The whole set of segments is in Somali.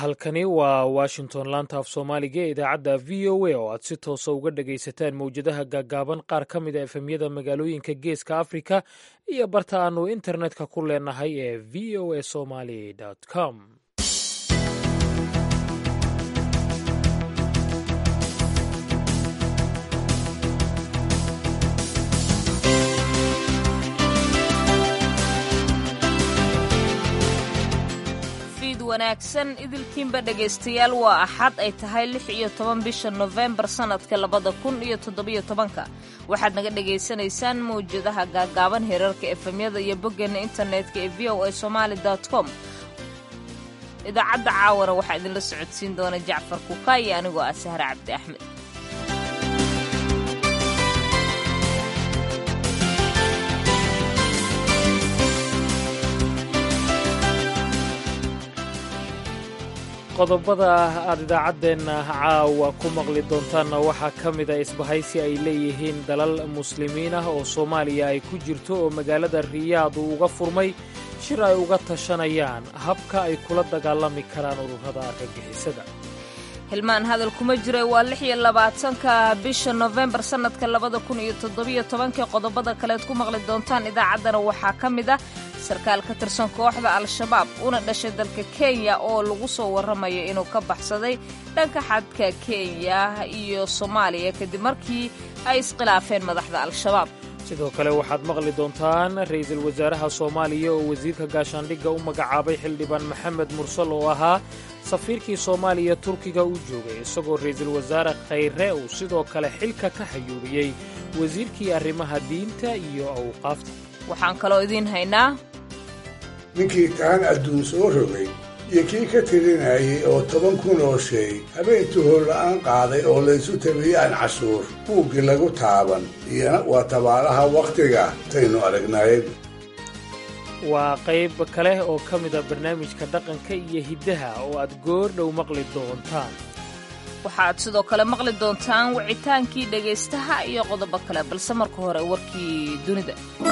halkani waa washington laanta af soomaaliga ee idaacadda v o a oo aad si toosa uga dhagaysataan mowjadaha gaagaaban qaar ka mid a efemyada magaalooyinka geeska afrika iyo barta aanu internetka ku leenahay ee v o a somaly com wanaagsan idilkiinba dhegaystayaal waa axad ay tahay lix iyo toban bisha nofembar sannadka labada kun iyo toddobiyo tobanka waxaad naga dhagaysanaysaan mawjadaha gaagaaban heerarka efemyada iyo boggeena internetka ee v o a somaali com idaacadda caawana waxaa idinla socodsiin doona jacfar kuka iyo anigoo ah sahre cabdi axmed qodobada aad idaacaddeenna caawa ku maqli doontaanna waxaa ka mid a isbahaysi ay leeyihiin dalal muslimiin ah oo soomaaliya ay ku jirto oo magaalada riyaad uu uga furmay shir ay uga tashanayaan habka ay kula dagaalami karaan ururada argagixisada hilmaan hadal kuma jira waa lix iyo labaatanka bisha nofembar sannadka labada kun iyo toddobiyo tobankii qodobada kaleed ku maqli doontaan idaacaddana waxaa ka mid ah sarkaal ka tirsan kooxda al-shabaab una dhashay dalka kenya oo lagu soo warramayo inuu ka baxsaday dhanka xadka kenya iyo soomaaliya kadib markii ay iskhilaafeen madaxda al-shabaab sidoo kale waxaad maqli doontaan ra'iisul wasaaraha soomaaliya oo wasiirka gaashaandhigga u magacaabay xildhibaan maxamed mursal oo ahaa safiirkii soomaaliya turkiga u joogay isagoo ra'iisul wasaare khayre uu sidoo kale xilka ka xayuuriyey wasiirkii arrimaha diinta iyo awqaafta waxaan kaloo idiin haynaa ninkii taan adduun soo rogay iyo kii ka tirinayay oo toban kun oo shay habeentuu holla'aan qaaday oo laysu tabiyey aan cashuur buuggii lagu taaban iyana waa tabaalaha wakhtiga taynu aragnaayeen waa qayb kale oo ka mida barnaamijka dhaqanka iyo hiddaha oo aad goor dhow maqli doontaan waxaad sidoo kale maqli doontaan wicitaankii dhegaystaha iyo qodobo kale balse marka hore warkii dunida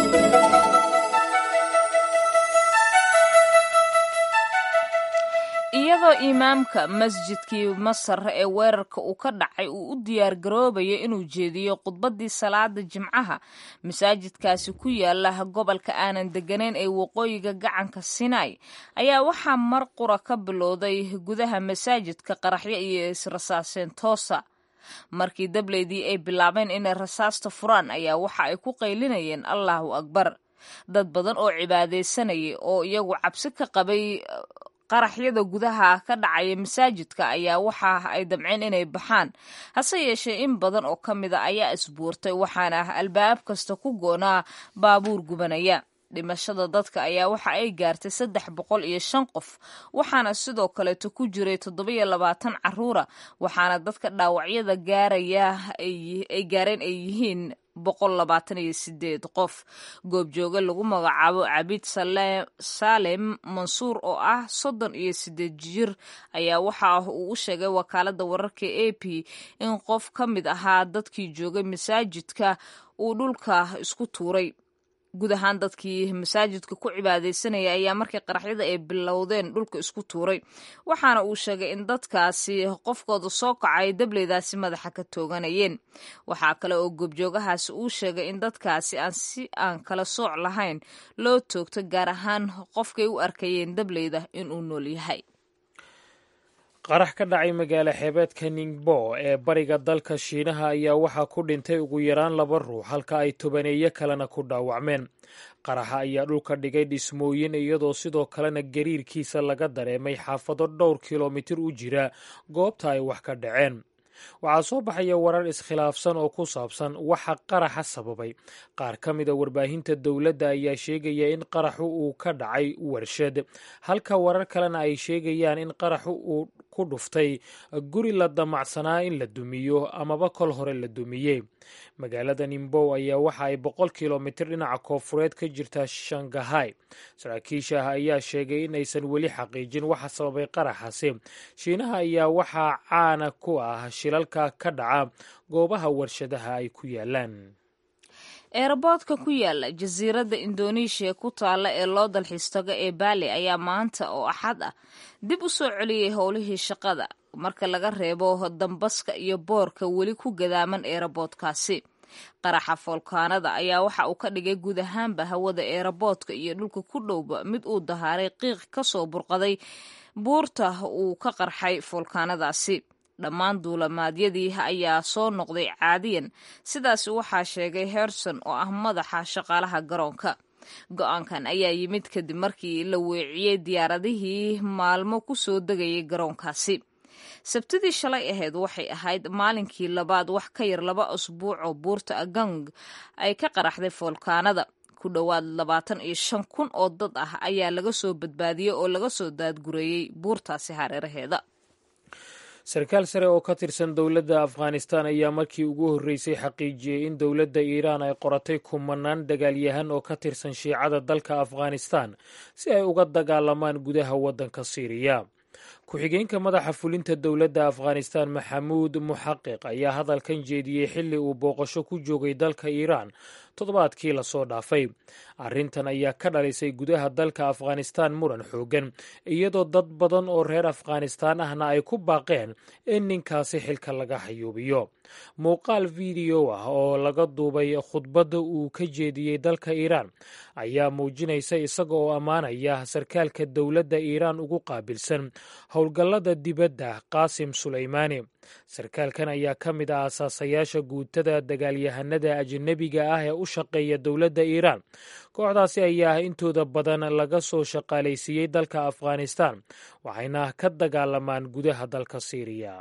iyadoo imaamka masjidkii masar ee weerarka uu ka dhacay uu u diyaar garoobayo inuu jeediyo khudbaddii salaada jimcaha masaajidkaasi ku yaala gobolka aanan degganayn ee waqooyiga gacanka sinai ayaa waxaa mar qura ka bilowday gudaha masaajidka qaraxyo iyo israsaaseen toosa markii dableydii ay bilaabeen inay rasaasta furaan ayaa waxa ay ku qaylinayeen allahu akbar dad badan oo cibaadaysanayay oo iyagu cabsi ka qabay qaraxyada gudaha ka dhacaya masaajidka ayaa waxa ay damceen inay baxaan hase yeeshee in badan oo ka mida ayaa isbuurtay waxaana albaab kasta ku goonaa baabuur gubanaya dhimashada dadka ayaa waxa ay gaartay saddex boqol iyo shan qof waxaana sidoo kaleeto ku jiray toddobiyo labaatan caruura waxaana dadka dhaawacyada gaaraya ay gaareen ay yihiin boqol labaatan iyo sideed qof goobjooge lagu magacaabo cabid saalem mansuur oo ah soddon iyo sideed jir ayaa waxa uu u sheegay wakaalada wararka a p in qof ka mid ahaa dadkii joogay masaajidka uu dhulka isku tuuray guud ahaan dadkii masaajidka ku cibaadaysanaya ayaa markii qaraxyada ay bilowdeen dhulka isku tuuray waxaana uu sheegay in dadkaasi qofkooda soo kacay dableydaasi madaxa ka tooganayeen waxaa kale oo goobjoogahaasi uu sheegay in dadkaasi aan si aan kala sooc lahayn loo toogto gaar ahaan qofkay u arkayeen dableyda inuu nool yahay qarax ka dhacay magaalo xeebeedka ningbo ee bariga dalka shiinaha ayaa waxaa ku dhintay ugu yaraan laba ruux halka ay tobaneeyo kalena ku dhaawacmeen qaraxa ayaa dhulka dhigay dhismooyin iyadoo sidoo kalena gariirkiisa laga dareemay xaafado dhowr kilomitir u jira goobta ay wax ka dhaceen waxaa soo baxaya warar iskhilaafsan oo ku saabsan waxa qaraxa sababay qaar ka mida warbaahinta dowladda ayaa sheegaya in qaraxu uu ka dhacay warshad halka warar kalena ay sheegayaan in qaraxu uu ku dhuftay guri la damacsanaa in la dumiyo amaba kol hore la dumiyey magaalada nimbow ayaa waxa ay boqol kilomitir dhinaca koofureed ka jirtaa shangahay saraakiisha ah ayaa sheegay in aysan weli xaqiijin waxa sababay qaraxaasi shiinaha ayaa waxaa caana ku ah shilalka ka dhaca goobaha warshadaha ay ku yaalaan eeraboodka ku yaala jasiiradda indoneeshiya ku taalla ee loo dalxiistago ee baali ayaa maanta oo axad ah dib u soo celiyey howlihii shaqada marka laga reebo dambaska iyo boorka weli ku gadaaman eeraboodkaasi qaraxa foolkaanada ayaa waxa uu ka dhigay guud ahaanba hawada eeraboodka iyo dhulka ku dhowba mid uu dahaaray qiiq ka soo burqaday buurta uu ka qarxay foolkaanadaasi dhammaan duulamaadyadii ayaa soo noqday caadiyan sidaas waxaa sheegay herson oo ah madaxa shaqaalaha garoonka go-aankan ayaa yimid kadib markii la weeciyey diyaaradihii maalmo ku soo degayay garoonkaasi sabtidii shalay ahayd waxay ahayd maalinkii labaad wax ka yar laba usbuuc oo buurta agang ay ka qaraxday foolkaanada ku dhowaad labaatan iyo shan kun oo dad ah ayaa laga soo badbaadiyey oo laga soo daadgureeyey buurtaasi hareeraheeda sarkaal sare oo ka tirsan dowladda afghanistan ayaa markii ugu horreysay xaqiijiyey in dowladda iiraan ay qoratay kumanaan dagaalyahan oo ka tirsan shiicada dalka afghanistan si ay uga dagaalamaan gudaha waddanka siiriya ku-xigeenka madaxa fulinta dowladda afghanistan maxamuud muxaqiq ayaa hadalkan jeediyey xilli uu booqasho ku joogay dalka iiraan toddobaadkii lasoo dhaafay arrintan ayaa ka dhalisay gudaha dalka afghanistan muran xooggan iyadoo dad badan oo reer afghanistaan ahna ay ku baaqeen in ninkaasi xilka laga hayuubiyo muuqaal fideyo ah oo laga duubay khudbadda uu ka jeediyey dalka iiraan ayaa muujinaysa isaga oo ammaanaya sarkaalka dowladda iiraan ugu qaabilsan howlgallada dibadda qaasim sulaymaani sarkaalkan ayaa ka mid ah asaasayaasha guutada dagaalyahanada ajnebiga ah ee u shaqeeya dowladda iiraan kooxdaasi ayaa intooda badan laga soo shaqaalaysiiyey dalka afghanistan waxayna ka dagaalamaan gudaha dalka siiriya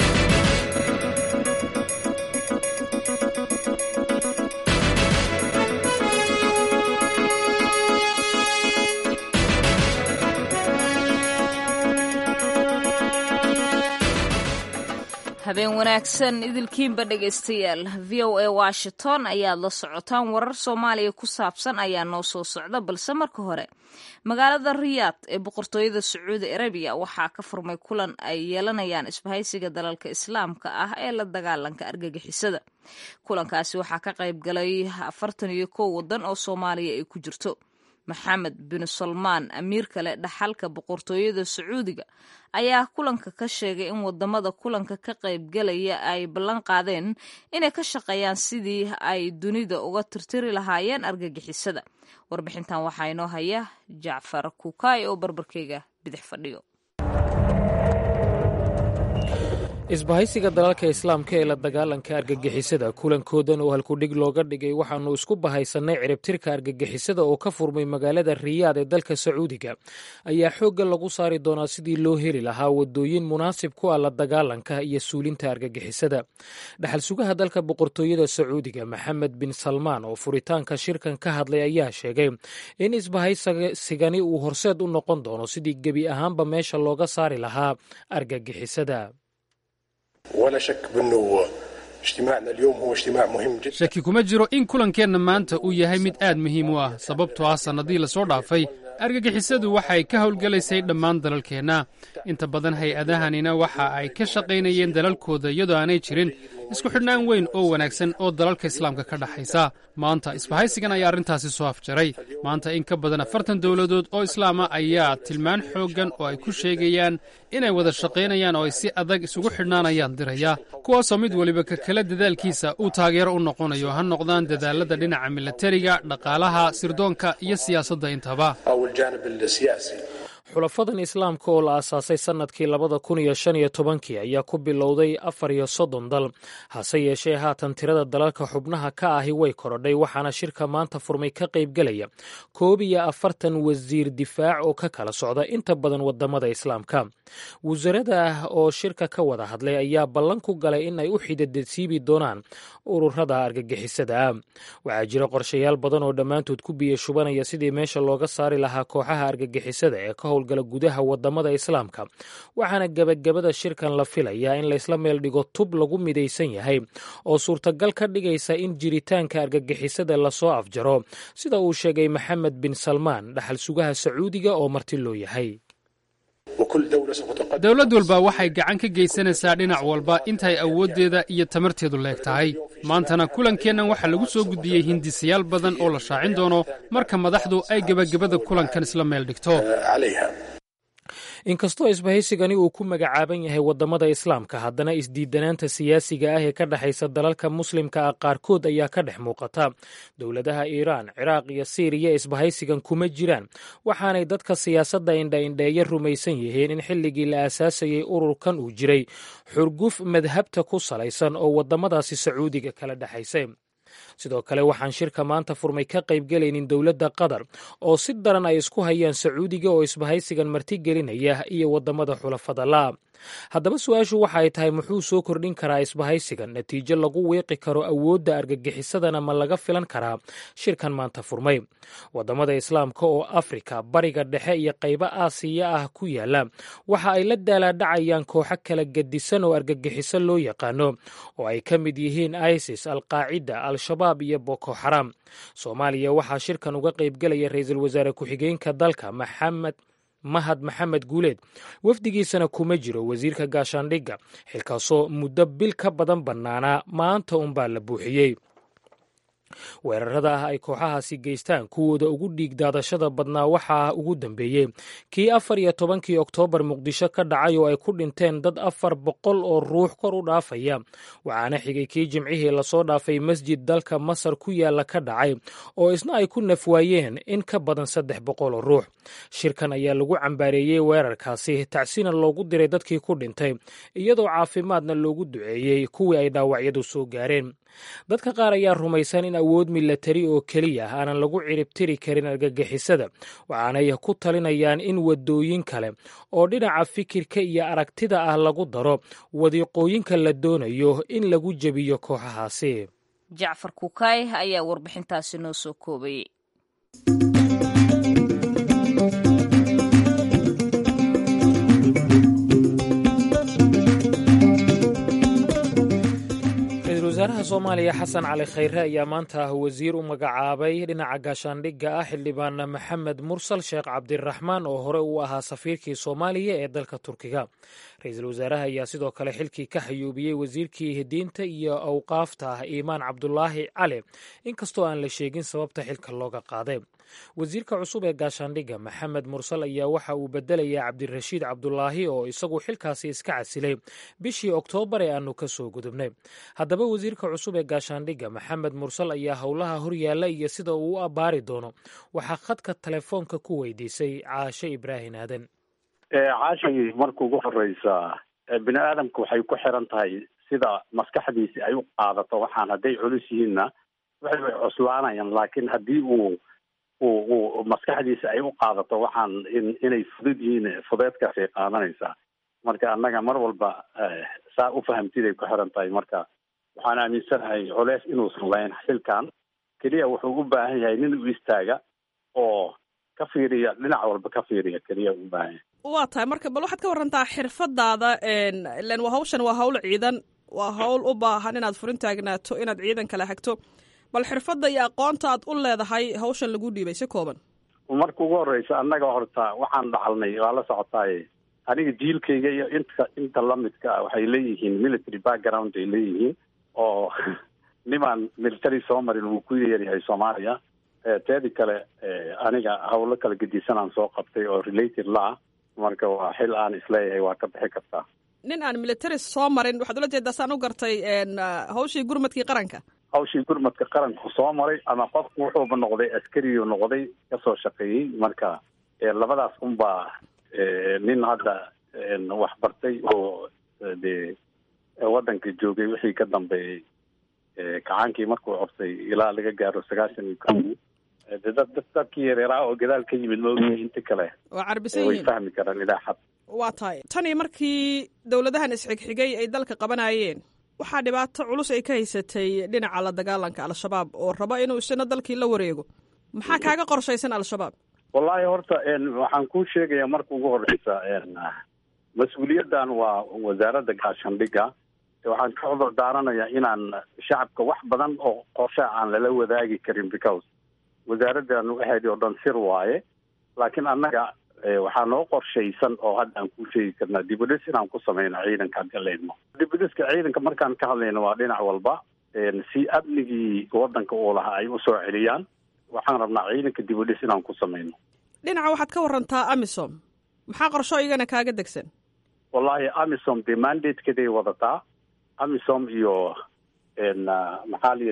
habeen wanaagsan idilkiinba dhegaystayaal v o a washington ayaad la socotaan warar soomaaliya ku saabsan ayaa noo soo socda balse marka hore magaalada riyaad ee boqortooyada sacuudi arabiya waxaa ka furmay kulan ay yeelanayaan isbahaysiga dalalka islaamka ah ee la dagaalanka argagixisada kulankaasi waxaa ka qayb galay afartan iyo kow wadan oo soomaaliya ay ku jirto maxamed bin salmaan amiir kale dhaxalka boqortooyada sacuudiga ayaa kulanka ka sheegay in wadamada kulanka ka qaybgalaya ay ballan qaadeen inay ka shaqeeyaan sidii ay dunida uga tirtiri lahaayeen argagixisada warbixintan waxaa inoo haya jacfar kukaay oo barbarkeyga bidix fadhiyo isbahaysiga dalalka islaamka ee la dagaalanka argagixisada kulankoodan oo halkudhig looga dhigay waxaanu isku bahaysannay ciribtirka argagixisada oo ka furmay magaalada riyaad ee dalka sacuudiga ayaa xoogga lagu saari doonaa sidii loo heli lahaa wadooyin munaasib ku ah la dagaalanka iyo suulinta argagixisada dhaxal sugaha dalka boqortooyada sacuudiga maxamed bin salmaan oo furitaanka shirkan ka hadlay ayaa sheegay in isbahaysigani uu horseed u noqon doono sidii gebi ahaanba meesha looga saari lahaa argagixisada ولا شك بأنه اجتماعنا اليوم هو اجتماع مهم جدا shaki kuma jiro in kulankeenna maanta uu yahay mid aad muhiim u ah sababtoo ah sannadii lasoo dhaafay argagixisadu waxay ka howlgelaysay dhammaan dalalkeenna inta badan hay-adahanina waxa ay ka shaqaynayeen dalalkooda iyadoo aanay jirin isku xidhnaan weyn oo wanaagsan oo dalalka islaamka ka dhaxaysa maanta isbahaysigan ayaa arrintaasi soo afjaray maanta in ka badan afartan dowladood oo islaama ayaa tilmaan xooggan oo ay ku sheegayaan inay wada shaqaynayaan oo ay si adag isugu xidhnaanayaan diraya kuwaasoo mid weliba ka kale dadaalkiisa uu taageero u noqonayo ha noqdaan dadaalada dhinaca milatariga dhaqaalaha sirdoonka iyo siyaasadda intaba أو الجانب السياسي xulafadan islaamka oo la aasaasay sannadkii labada kun iyo shan iyo tobankii ayaa ku bilowday afar iyo soddon dal hase yeeshee haatan tirada dalalka xubnaha ka ahi way korodhay waxaana shirka maanta furmay ka qaybgelaya koob iyo afartan wasiir difaac oo ka kala socda inta badan wadamada islaamka wasarada ah oo shirka ka wada hadlay ayaa ballan ku galay in ay u xidadasiibi doonaan ururada argagixisada ah waxaa jira qorshayaal badan oo dhammaantood ku biya shubanaya sidii meesha looga saari lahaa kooxaha argagixisada ee ka howlgala gudaha wadamada islaamka waxaana gebagabada shirkan la filayaa in laysla meel dhigo tub lagu midaysan yahay oo suurtagal ka dhigaysa in jiritaanka argagixisada lasoo afjaro sida uu sheegay maxamed bin salmaan dhaxal sugaha sacuudiga oo marti loo yahay وكل دولة سوف تقدم dowlad walba waxay gacan ka geysanaysaa dhinac walba intay awooddeeda iyo tamarteedu leeg tahay maantana kulankeennan waxaa lagu soo gudbiyey hindisayaal badan oo la shaacin doono marka madaxdu ay gebagabada kulankan isla meel dhigto عليها inkastoo isbahaysigani uu ku magacaaban yahay waddamada islaamka haddana isdiidanaanta siyaasiga ah ee ka dhexaysa dalalka muslimka ah qaarkood ayaa ka dhex muuqata dowladaha iiraan ciraaq iyo siiriya isbahaysigan kuma jiraan waxaanay dadka siyaasadda indha-indheeya rumaysan yihiin in xilligii la aasaasayey ururkan uu jiray xurguf madhabta ku salaysan oo waddamadaasi sacuudiga kala dhexaysay sidoo kale waxaan shirka maanta furmay ka qaybgelaynin dowladda qatar oo si daran ay isku hayaan sacuudiga oo isbahaysigan martigelinaya iyo waddamada xulafada la haddaba su-aashu waxa ay tahay muxuu soo kordhin karaa isbahaysigan natiijo lagu wiiqi karo awoodda argagixisadana ma laga filan karaa shirkan maanta furmay waddamada islaamka oo afrika bariga dhexe iyo qaybo aasiya ah ku yaala waxa ay la daalaadhacayaan kooxo kala gedisan oo argagixiso loo yaqaano oo ay ka mid yihiin isis alqaacida al-shabaab iyo boko xaram soomaaliya waxaa shirkan uga qaybgelaya ra-iisul wasaare ku-xigeenka dalka maxamed mahad maxamed guuleed wafdigiisana kuma jiro wasiirka gaashaandhigga xilkaasoo muddo bil ka badan bannaanaa maanta unbaa la buuxiyey weerarada ah ay kooxahaasi geystaan kuwooda ugu dhiig daadashada badnaa waxaa ugu dambeeyey kii afar iyo tobankii oktoobar muqdisho ka dhacay oo ay ku dhinteen dad afar boqol oo ruux kor u dhaafaya waxaana xigay kii jimcihii lasoo dhaafay masjid dalka masar ku yaalla ka dhacay oo isna ay ku nafwaayeen in ka badan saddex boqol oo ruux shirkan ayaa lagu cambaareeyey weerarkaasi tacsina loogu diray dadkii ku dhintay iyadoo caafimaadna loogu duceeyey kuwii ay dhaawacyadu soo gaareen dadka qaar ayaa rumaysan in awood milatari oo keliya aanan lagu ciribtiri karin argagixisada waxaanay ku talinayaan in wadooyin kale oo dhinaca fikirka iyo aragtida ah lagu daro wadiiqooyinka la doonayo in lagu jebiyo kooxahaasi jacfar kukaay ayaa warbixintaasi noo soo koobayey ra-iisul wasaaraha soomaaliya xasan cali khayre ayaa maanta ah wasiir u magacaabay dhinaca gaashaandhigga ah xildhibaan maxamed mursal sheekh cabdiraxmaan oo hore uu ahaa safiirkii soomaaliya ee dalka turkiga ra-iisul wasaaraha ayaa sidoo kale xilkii ka xayuubiyey wasiirkii diinta iyo awqaafta ah iimaan cabdulaahi cali inkastoo aan la sheegin sababta xilka looga qaaday wasiirka cusub ee gaashaandhigga maxamed mursal ayaa waxa uu bedelayaa cabdirashiid cabdulaahi oo isagu xilkaasi iska casilay bishii oktoobar ee aanu ka soo gudubnay haddaba wasiirka cusub ee gaashaandhigga maxamed mursal ayaa howlaha horyaalla iyo sida uu u abbaari doono waxaa khadka telefoonka ku weydiisay caashe ibraahin aadan caashay marka ugu horeysa bini aadamka waxay ku xiran tahay sida maskaxdiisi ay u qaadato waxaan hadday culus yihiinna waxay way cuslaanayaan laakiin haddii uu uu uu maskaxdiisa ay u qaadato waxaan in inay fudud yihiin fudeedkaasay qaadanaysaa marka annaga mar walba saa u fahamtiday ku xiran tahay marka waxaan aaminsanahay culeys inuusan lahayn xilkan keliya wuxuu u baahan yahay nin u istaaga oo ka fiiriya dhinac walba ka fiiriya keliya u baahan yahay waa tahay marka bal waxaad ka warantaa xirfadaada ilan waa hawshan waa hawl ciidan waa hawl u baahan inaad furin taagnaato inaad ciidan kala hagto bal xirfadda iyo aqoonta aad u leedahay hawshan lagu dhiibay si kooban marka ugu horeysa annaga horta waxaan dhacalnay waa la socotaaye aniga jiilkayga iyo inta inta lamidka ah waxay leeyihiin military background ay leeyihiin oo nimaan military soo marin wuu ku yaryahay soomaaliya teedi kale aniga hawlo kala gedisanaan soo qabtay oo related la ah marka waa xil aan isleeyahay waa ka bixi kartaa nin aan military soo marin waxaad ula jeedaa saan u gartay hawshii gurmadkii qaranka hawshii gurmadka qaranku soo maray ama qofku wuxuuba noqday askariyu noqday kasoo shaqeeyey marka labadaas unbaa nin hadda wax bartay oo dee waddanka joogay wixii ka dambeeyey kacaankii markuu corsay ilaa laga gaaro sagaashan iyo ko de dad dad dadkii yareeraa oo gadaal ka yimid maogyahay inta kale waa carbisan way yihiin fahmi karaan ilaa xad waa tahay tanii markii dowladahan isxigxigay ay dalka qabanayeen waxaa dhibaato culus ay ka haysatay dhinaca la dagaalanka al-shabaab oo raba inuu isna dalkii la wareego maxaa kaaga qorshaysan al-shabaab wallaahi horta waxaan kuu sheegayaa marka ugu horeysa mas-uuliyaddan waa wasaaradda gaashaandhigga waxaan ka cudur daaranayaa inaan shacabka wax badan oo qorsha aan lala wadaagi karin because wasaaraddan waxeedii oo dhan sir waaye laakiin annaga waxaa noo qorshaysan oo hadda aan ku sheegi karnaa dibudhis inaan ku sameyno ciidanka haddii laydmo dibudhiska ciidanka markaan ka hadlayno waa dhinac walba si amnigii wadanka uu lahaa ay usoo celiyaan waxaan rabnaa ciidanka dibudhis inaan ku sameyno dhinaca waxaad ka warantaa amisom maxaa qorsho igana kaaga degsan wallahi amisom dee mandatekeeday wadataa amisom iyo maxaa la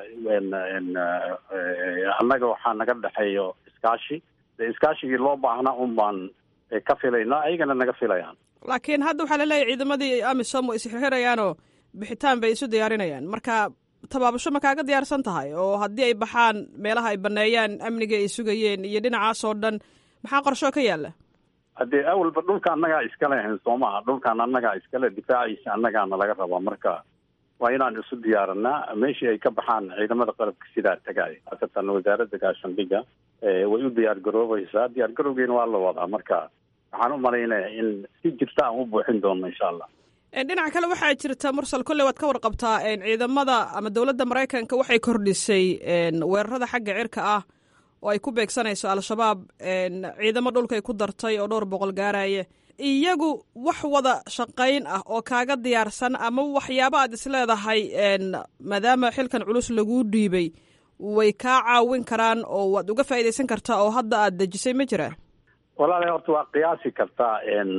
yidhahdaa annaga waxaa naga dhexeeyo iskaashi de iskaashigii loo baahnaa un baan ka filaynaa ayagana naga filayaan laakiin hadda waxaa laleeyahy ciidamadii amisom way isxirxirayaanoo bixitaan bay isu diyaarinayaan marka tabaabasho ma kaaga diyaarsan tahay oo haddii ay baxaan meelaha ay baneeyaan amniga ay sugayeen iyo dhinacaas oo dhan maxaa qorsho ka yaala haddee awalba dhulka annagaa iskale ahayn soo maha dhulkaan annagaa iskale difaaciisa annagaana laga rabaa marka waa inaan isu diyaaranaa meeshii ay ka baxaan ciidamada qalabka sidaa tagaaya haasatan wasaaradda gaashandhiga way u diyaar garoobaysaa diyaar garowgeena waa la wadaa marka waxaan u malaynaya in si jirta aan u buuxin doono insha allah dhinaca kale waxaa jirta mursal kolley waad ka warqabtaa ciidamada ama dowladda maraykanka waxay kordhisay weerarada xagga cirka ah oo ay ku beegsanayso al-shabaab ciidamo dhulkay ku dartay oo dhowr boqol gaaraya iyagu wax wada shaqayn ah oo kaaga diyaarsan ama waxyaaba aad isleedahay maadaama xilkan culus laguu dhiibay way kaa caawin karaan oo waad uga faa'iidaysan kartaa oo hadda aad dejisay ma jiraa walaala horta waa qiyaasi kartaa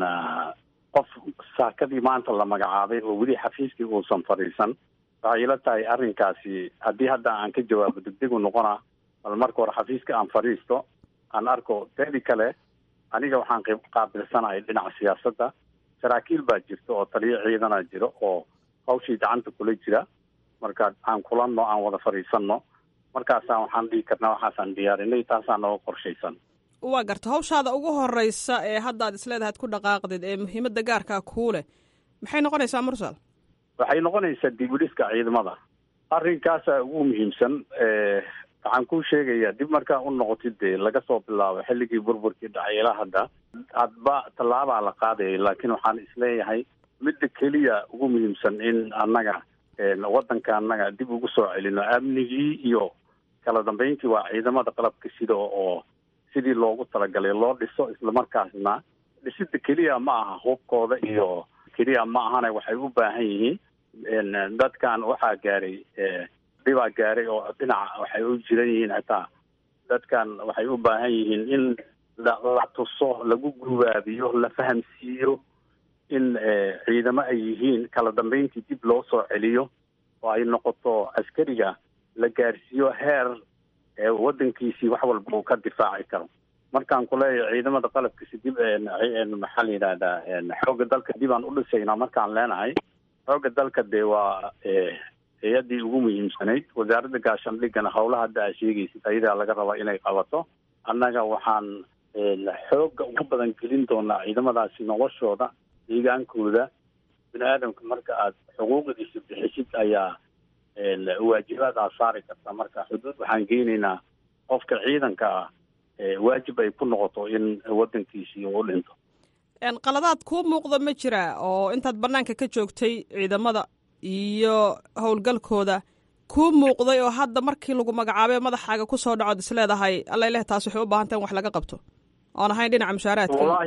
qof saakadii maanta la magacaabay oo weli xafiiskii uusan fadhiisan waxay ila tahay arrinkaasi haddii hadda aan ka jawaabo degdegu noqona bal marka hore xafiiska aan fadhiisto aan arko teedi kale aniga waxaan qaabilsanahay dhinaca siyaasadda saraakiil baa jirta oo taliyo ciidana jiro oo hawshii gacanta kula jira marka aan kulanno aan wada fadhiisanno markaasaan waxaan dhihi karnaa waxaasaan diyaarinay taasaan nooga qorshaysan waa garta hawshaada ugu horeysa ee hadda aad isleedahay ad ku dhaqaaqdid ee muhiimadda gaarkaa kuu leh maxay noqonaysaa mursal waxay noqonaysaa dibudhiska ciidamada arrinkaasaa ugu muhiimsan waxaan kuu sheegayaa dib markaa u noqotid dee laga soo bilaabo xilligii burburkii dhacay ilaa hadda hadba tallaabaa la qaadayay laakiin waxaan isleeyahay midda keliya ugu muhiimsan in annaga waddanka annaga dib ugu soo celino amnigii iyo kala dambeyntii waa ciidamada qalabka sida oo sidii loogu talagalay loo dhiso islamarkaasna dhisida keliya ma aha hubkooda iyo keliya ma ahane waxay u baahan yihiin dadkan waxaa gaaray dhibaa gaaray oo dhinaca waxay u jiran yihiin xitaa dadkan waxay u baahan yihiin in la tuso lagu gubaabiyo la fahamsiiyo in ciidamo ay yihiin kala dambeyntii dib loo soo celiyo oo ay noqoto askariga la gaarsiiyo heer waddankiisii wax walba uu ka difaaci karo markaan kuleeyahay ciidamada qalabkiisi dib maxaa la yidhahdaa xoogga dalka dib aan u dhisaynaa markaan leenahay xoogga dalka dee waa hay-addii ugu muhiimsanayd wasaaradda gaashaandhigana howlaha hadda aa sheegaysid ayadaa laga rabaa inay qabato annaga waxaan xoogga ugu badan gelin doonaa ciidamadaasi noloshooda deegaankooda bini aadamka marka aad xuquuqdiisa bixisid ayaa waajibaad aad saari kartaa marka xuduud waxaan geynaynaa qofka ciidanka ah waajib ay ku noqoto in waddankiisii uu dhinto qaladaad kuu muuqda ma jira oo intaad bannaanka ka joogtay ciidamada iyo howlgalkooda kuu muuqday oo hadda markii lagu magacaabay madaxaaga ku soo dhacood isleedahay alla ileh taas waxay u baahanta in wax laga qabto oon ahayn dhinaca mushaaraadka wallahi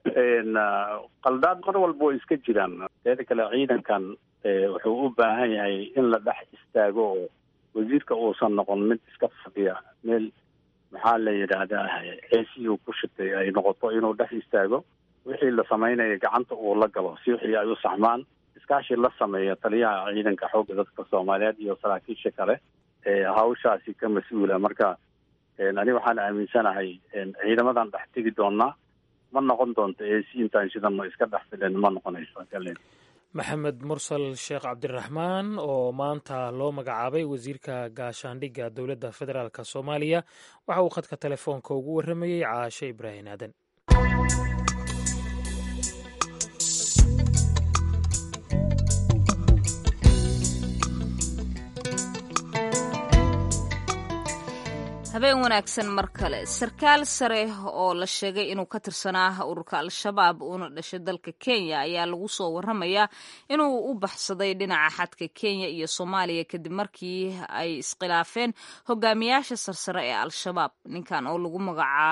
qaldaad mar walba way iska jiraan teeda kale ciidankan wuxuu u baahan yahay in la dhex istaago oo wasiirka uusan noqon mid iska fadhiya meel maxaa la yidhaahdaa ceesii uu ku shitay ay noqoto inuu dhex istaago wixii la samaynayo gacanta uu la galo si wixii ay u saxmaan iskaashi la sameeya taliyaha ciidanka xoogga dadka soomaaliyeed iyo saraakiisha kale hawshaasi ka mas-uula marka ani waxaan aaminsanahay ciidamadan dhex tegi doonaa ma noqon doonto eesi intaan shidano iska dhex filen ma noqonayso maxamed mursal sheekh cabdiraxmaan oo maanta loo magacaabay wasiirka gaashaandhigga dowladda federaalk soomaaliya waxa uu khadka telefoonka ugu warramayey caashe ibraahim aadan habeen wanaagsan mar kale sarkaal sare oo la sheegay inuu ka tirsanaa ururka al-shabaab uuna dhashay dalka kenya ayaa lagu soo waramayaa inuu u baxsaday dhinaca xadka kenya iyo soomaaliya kadib markii ay iskhilaafeen hogaamiyaasha sarsare ee al-shabaab ninkan oo lagu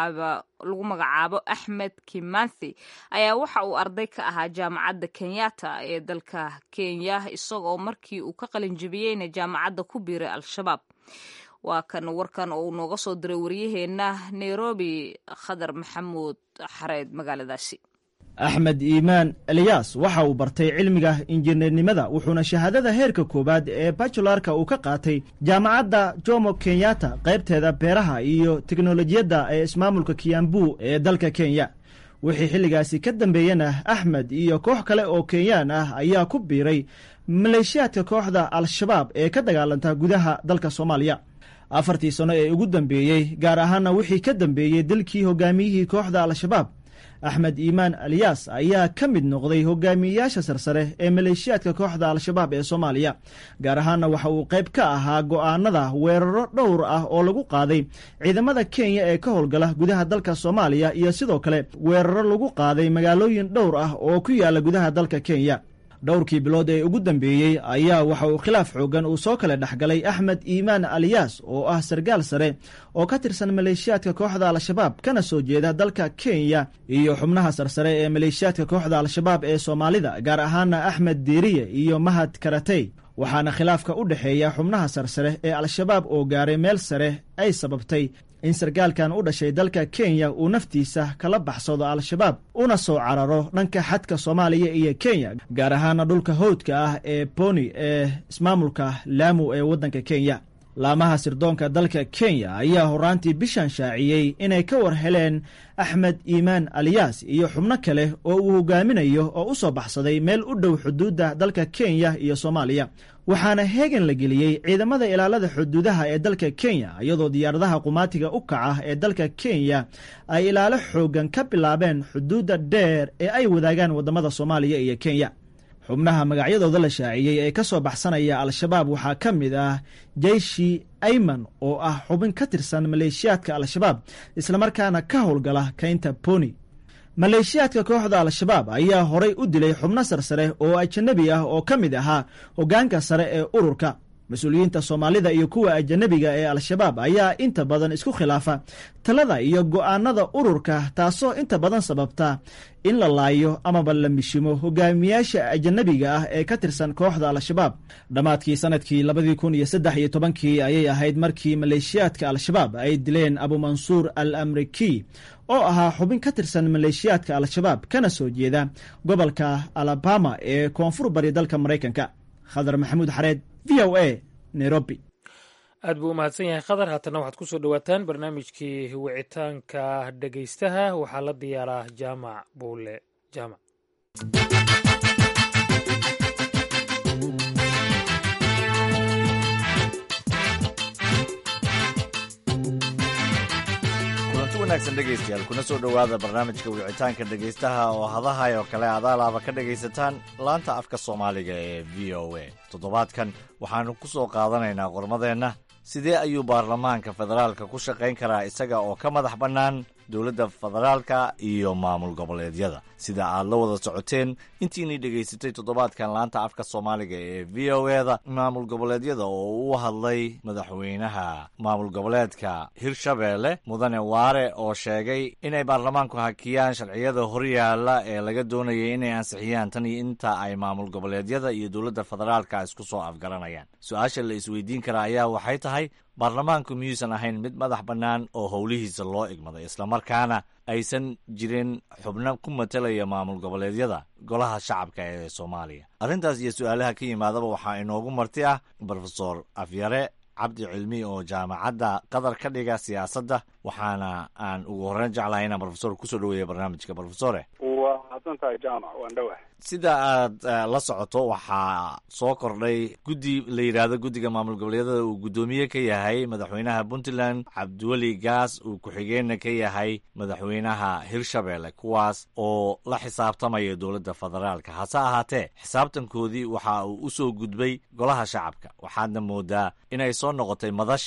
magacaabo axmed kimanthi ayaa waxa uu arday ka ahaa jaamacadda kenyatta ee dalka kenya isagoo markii uu ka qalinjibiyeyna jaamacadda ku biiray al-shabaab waa kan warkan oo uu nooga soo diray waryaheena nairobi khadar maxamuud xareed magaaladaasi axmed iimaan eliyas waxa uu bartay cilmiga injineernimada wuxuuna shahaadada heerka koowaad ee bajularka uu ka qaatay jaamacadda jomo kenyatta qaybteeda beeraha iyo teknolojiyadda ee ismaamulka kiyambu ee dalka kenya wixii xilligaasi ka dambeeyena axmed iyo koox kale oo kenyaan ah ayaa ku biiray maleeshiyaadka kooxda al-shabaab ee ka dagaalanta gudaha dalka soomaaliya afartii sano ee ugu dambeeyey gaar ahaana wixii ka dambeeyey dalkii hogaamiyihii kooxda al-shabaab axmed iimaan aliyas ayaa ka mid noqday hogaamiyeyaasha sarsare ee maleeshiyaadka kooxda al-shabaab ee soomaaliya gaar ahaana waxa uu qayb ka ahaa go'aanada weeraro dhowr ah oo lagu qaaday ciidamada kenya ee ka howlgala gudaha dalka soomaaliya iyo sidoo kale weeraro lagu qaaday magaalooyin dhowr ah oo ku yaala gudaha dalka kenya dhowrkii bilood ee ugu dambeeyey ayaa waxa uu khilaaf xoogan uu soo kale dhexgalay axmed iimaan aliyas oo ah sargaal sare oo ka tirsan maleeshiyaadka kooxda al-shabaab kana soo jeeda dalka kenya iyo xubnaha sarsare ee maleeshiyaadka kooxda al-shabaab ee soomaalida gaar ahaana axmed diiriye iyo mahad karatey waxaana khilaafka u dhexeeya xubnaha sarsare ee al-shabaab oo gaaray meel sare ay sababtay in sarkaalkan u dhashay dalka kenya uu naftiisa kala baxsado al-shabaab una soo cararo dhanka xadka soomaaliya iyo kenya gaar ahaana dhulka howdka ah ee boni ee ismaamulka laamu ee waddanka kenya laamaha sirdoonka dalka kenya ayaa horaantii bishan shaaciyey inay ka war heleen axmed iimaan aliyas iyo xubno kale oo uu hogaaminayo oo u soo baxsaday meel u dhow xuduudda dalka kenya iyo soomaaliya waxaana heegan la geliyey ciidamada ilaalada xuduudaha ee dalka kenya iyadoo diyaaradaha qumaatiga u kaca ee dalka kenya ay ilaalo xoogan ka bilaabeen xuduudda dheer ee ay wadaagaan waddamada soomaaliya iyo kenya xubnaha magacyadooda la shaaciyey ee ka soo baxsanaya al-shabaab waxaa ka mid ah jeyshi ayman oo ah xubin ka tirsan maleeshiyaadka al-shabaab islamarkaana ka howlgala kaynta boni maleeshiyaadka kooxda al-shabaab ayaa horay u dilay xubno sarsare oo ajanabi ah oo ka mid ahaa hoggaanka sare ee ururka mas-uuliyiinta soomaalida iyo kuwa ajanabiga ee al-shabaab ayaa inta badan isku khilaafa talada iyo go'aanada ururka taasoo inta badan sababta in la laayo amaba la mishimo hogaamiyaasha ajanabiga ah ee ka tirsan kooxda al-shabaab dhammaadkii sanadkii labadii kun iyo saddex iyo tobankii ayay ahayd markii maleeshiyaadka al-shabaab ay dileen abumansuur al amriki oo ahaa xubin ka tirsan maleeshiyaadka al-shabaab kana soo jeeda gobolka alabama ee koonfur bari dalka maraykanka khadar maxamuud xareed v o a nairobi aad buu u mahadsan yahay khadar haatana waxaad ku soo dhowaataan barnaamijkii wicitaanka dhegaystaha waxaa la diyaaraa jaamac buule jaamac kulanti wanaagsan dhegaystayaal kuna soo dhowaada barnaamijka wicitaanka dhegaystaha oo hadahay oo kale adaalaaba ka dhegaysataan laanta afka soomaaliga ee v o a toddobaadkan waxaannu ku soo qaadanaynaa qormadeenna sidee ayuu baarlamaanka federaalka ku shaqayn karaa isaga oo ka madax bannaan dowladda federaalka iyo maamul goboleedyada sida aad la wada socoteen intiinii dhegaysatay toddobaadkan laanta afka soomaaliga ee v o eda maamul goboleedyada oo u hadlay madaxweynaha maamul goboleedka hirshabeelle mudane waare oo sheegay inay baarlamaanku hakiyaan sharciyada horyaala ee laga doonayay inay ansixiyaan tan iyo inta ay maamul goboleedyada iyo dowladda federaalka isku soo afgaranayaan su-aasha la isweydiin karaa ayaa waxay tahay baarlamaanku miyuusan ahayn mid madax bannaan oo howlihiisa loo igmaday islamarkaana aysan jirin xubno ku matalaya maamul goboleedyada golaha shacabka ee soomaaliya arrintaas iyo su-aalaha ka yimaadaba waxaa inoogu marti ah brofesor afyare cabdi cilmi oo jaamacadda qatar ka dhiga siyaasadda waxaana aan ugu horreyn jeclahay inaan brofesor kusoo dhaweeya barnaamijka brofesore waa mahadsantahay jaamac waan dhowah sida aad la socoto waxaa soo kordhay guddi la yidhaahdo guddiga maamul goboleedyada uu guddoomiye ka yahay madaxweynaha puntland cabdiweli gaas uu ku-xigeenna ka yahay madaxweynaha hirshabeelle kuwaas oo la xisaabtamaya dowladda federaalka hase ahaatee xisaabtankoodii waxa uu u soo gudbay golaha shacabka waxaadna moodaa inay soo noqotay madashii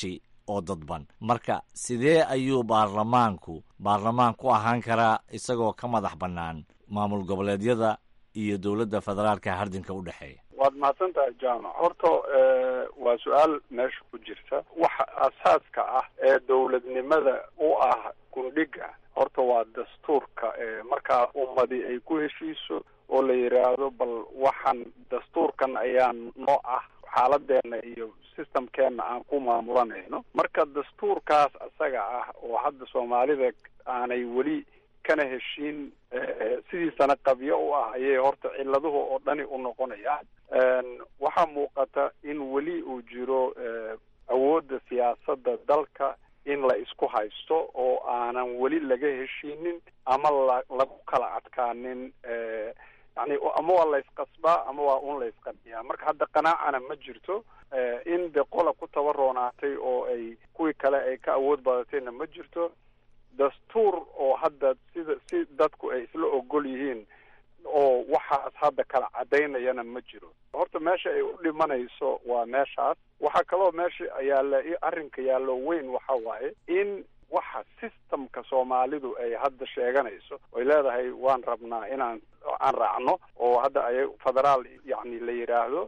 oo dadban marka sidee ayuu baarlamaanku baarlamaan ku ahaan karaa isagoo ka madax bannaan maamul goboleedyada iyo dowladda federaalka hardinka u dhexeeya waad mahadsan tahay jaamac horta waa su-aal meesha ku jirta waxa asaaska ah ee dowladnimada u ah gundhiga horta waa dastuurka markaa ummadi ay ku heshiiso oo la yidhaahdo bal waxaan dastuurkan ayaa noo ah xaaladeena iyo systemkeena aan ku maamulanayno marka dastuurkaas isaga ah oo hadda soomaalida aanay weli kana heshiin sidiisana qabyo u ah ayay horta ciladuhu oo dhani u noqonayaan waxaa muuqata in weli uu jiro awoodda siyaasadda dalka in la isku haysto oo aanan weli laga heshiinin ama la lagu kala adkaanin yani ama waa laysqasbaa ama waa un laysqaniyaa marka hadda qanaacana ma jirto in de qola ku tabaroonaatay oo ay kuwii kale ay ka awood badatayna ma jirto dastuur oo hadda sida si dadku ay isla ogol yihiin oo waxaas hadda kala cadaynayana ma jiro horta meesha ay u dhimanayso waa meeshaas waxaa kaloo meesha yaalla arrinka yaallo weyn waxa waaye in waxa systemka soomaalidu ay hadda sheeganayso oy leedahay waan rabnaa inaan aan raacno oo hadda ay federaal yacni la yidhaahdo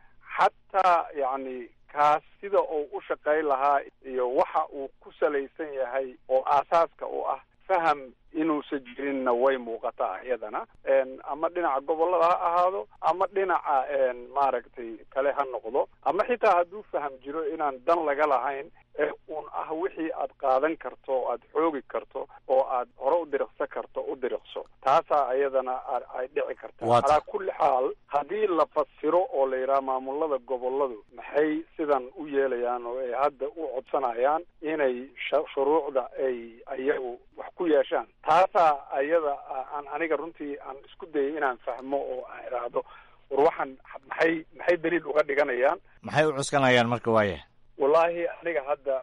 xataa yacni kaas sida uu u shaqayn lahaa iyo waxa uu ku salaysan yahay oo aasaaska u ah faham inuusan jirinna way muuqataa iyadana ama dhinaca gobollada ha ahaado ama dhinaca maaragtay kale ha noqdo ama xitaa hadduu faham jiro inaan dan laga lahayn ee un ah wixii aad qaadan karto oo aad xoogi karto oo aad hore u diriqsan karto u diriqso taasaa iyadana ay dhici kartaa calaa kulli xaal haddii la fasiro oo la yidhaha maamulada gobolladu maxay sidan u yeelayaan oo ay hadda u codsanayaan inay shuruucda ay ayagu wax ku yeeshaan taasaa ayada aan aniga runtii aan isku dayay inaan fahmo oo aan idhaahdo war waxaan maxay maxay daliil uga dhiganayaan maxay u cuskanayaan marka waaya wallaahi aniga hadda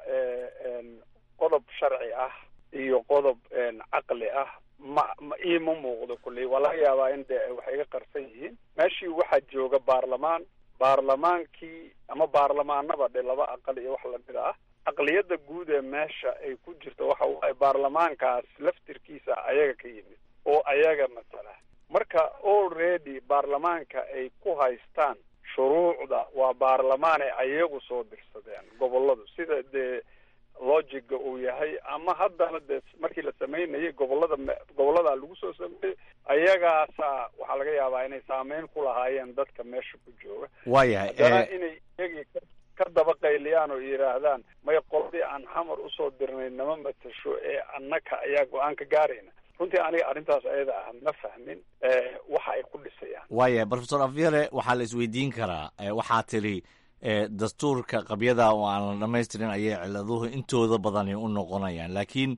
qodob sharci ah iyo qodob caqli ah ma ma iima muuqdo kulley waa laga yaabaa in de waxay iga qarsan yihiin meeshii waxaa jooga baarlamaan baarlamaankii ama baarlamaanaba dhe laba aqal iyo wax lamid ah aqliyadda guud ee meesha ay ku jirto waxa waaye baarlamaankaas laftirkiisa ayaga ka yimid oo ayaga matala marka already baarlamaanka ay ku haystaan shuruucda waa baarlamaanay ayagu soo dirsadeen gobolladu sida dee logiga uu yahay ama haddana dee markii la samaynayay gobollada gobollada lagu soo sameeyey ayagaasa waxaa laga yaabaa inay saameyn ku lahaayeen dadka meesha ku jooga waayahay haddana inay iyagii ka daba qayliyaan oo yidhaahdaan may qoladii aan xamar usoo dirnay nama matasho ee annaka ayaa go-aan ka gaarayna runtii aniga arrintaas ayada ah ma fahmin waxa ay ku dhisayaan waayahay profesor afyare waxaa la isweydiin karaa waxaa tiri dastuurka qabyada oo aan la dhamaystirin ayay ciladuhu intooda badani u noqonayaan laakiin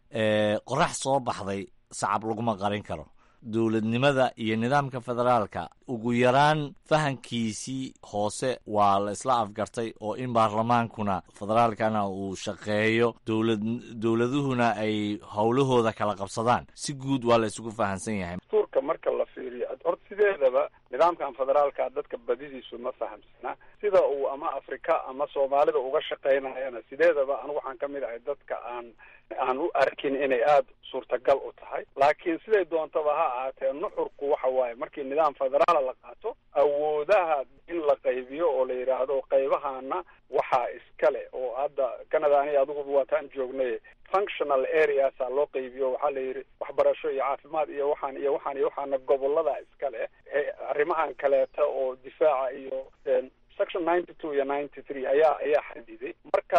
qorax soo baxday sacab laguma qarin karo dowladnimada iyo nidaamka federaalka ugu yaraan fahankiisii hoose waa la isla afgartay oo in baarlamaankuna federaalkana uu shaqeeyo dowlad dowladuhuna ay howlahooda kala qabsadaan si guud waa la isugu fahansan yahay dastuurka marka la fiiriyo horta sideedaba nidaamkan federaalka dadka badidiisu ma fahamsana sida uu ama afrika ama soomaalida uga shaqaynayana sideedaba anigu waxaan ka mid ahay dadka aan aan u arkin inay aada suurtagal u tahay laakiin siday doontaba ha ahaatee nuxurku waxa waaye markii nidaam federaala la qaato awoodaha in la qaybiyo oo la yidhaahdo qaybahana waxaa iskale oo hadda canada aniga adiguba waataan joognay functional areasa loo qaybiyo waxaa la yidhi waxbarasho iyo caafimaad iyo waxaan iyo waxaan iyo waxaana gobolada iskale arrimahan kaleeta oo difaaca iyo section ninety two iyo ninety three ayaa ayaa xadiday marka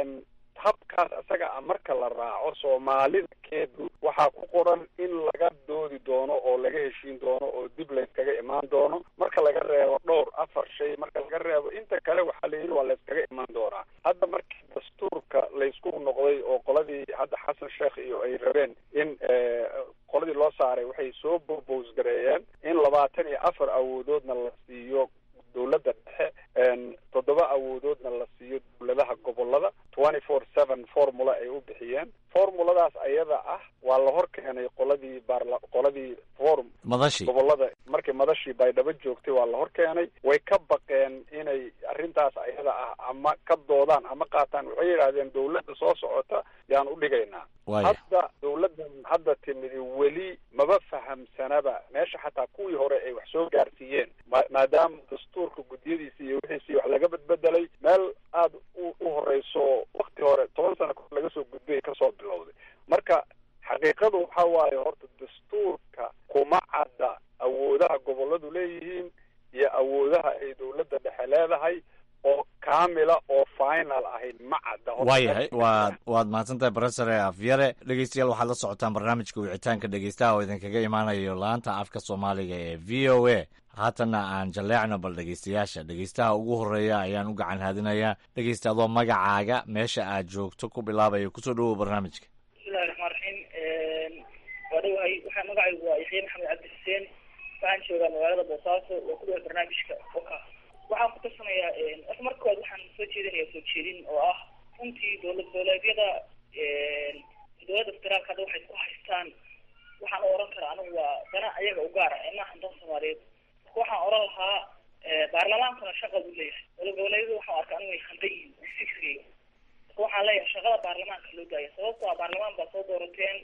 habkaas isaga a marka la raaco soomaalida keedu waxaa ku qoran in laga doodi doono oo laga heshiin doono oo dib layskaga imaan doono marka laga reebo dhowr afar shay marka laga reebo inta kale waxaa la yidhi waa layskaga imaan doonaa hadda markii dastuurka laysku noqday oo qoladii hadda xasan sheekh iyo ay rabeen in qoladii loo saaray waxay soo bobos gareeyeen in labaatan iyo afar awoodoodna la siiyo dowladda dhexe toddoba awoodoodna la siiyo dowladaha gobolada twenty four seven formula ay u bixiyeen formuladaas ayada ah waa la hor keenay qoladii baarla qoladii form madashi gobolada markii madashii baydhabo joogtay waa la hor keenay way ka baqeen inay arrintaas ayada ah ama ka doodaan ama qaataan waxay yidhaahdeen dawladda soo socota yaan u dhigaynaa hadda dawladdan hadda timidi weli maba fahamsanaba meesha xataa kuwii hore ay wax soo gaarsiiyeen maadaama dastuurka guddiyadiisa iyo wixiisii wax laga bedbedelay meel aada u u horeyso wakti hore toban sano kahor laga soo gudbay kasoo bilowday marka xaqiiqadu waxa waaye horta dastuurka kuma cadda awoodaha gobolladu leeyihiin iyo awoodaha ay dawladda dhexe leedahay oo kaamila oo final ahayd ma cadda waayahay waad waad mahadsantahay brofesore afyare dhegeystayaal waxaad la socotaan barnaamijka wicitaanka dhegeystaha oo idinkaga imaanayo laanta afka soomaaliga ee v o a haatanna aan jalleecno bal dhegeystayaasha dhegeystaha ugu horeeya ayaan u gacan haadinayaa dhegeysta adoo magacaaga meesha aad joogto ku bilaabaya kusoo dhawow barnaamijka bismillahi raxmaan raxiim waa dhawahay waxaa magacaygu waa yaxya maxamed cabdi xuseen waxaan joogaa magaalada boosaaso oo ku dhawa barnaamijka oka waxaan ku tarsanayaa horta marka kowaad waxaan soo jeedinaya soo jeedin oo ah runtii dowlad goboleedyada dowladda federaalka hadda waxay ku haystaan waxaan u oran karaa anigu waa dana ayaga u gaara ee maahan dan soomaaliyeed marka waxaan oran lahaa baarlamaankuna shaqa buu leeyahay dowlad goboleedyadu waxaan arkaa anigu way khaldan yihiin fikriga marka waxaan leeyahay shaqada baarlamaanka loo daaya sababto a baarlamaan baa soo doorateen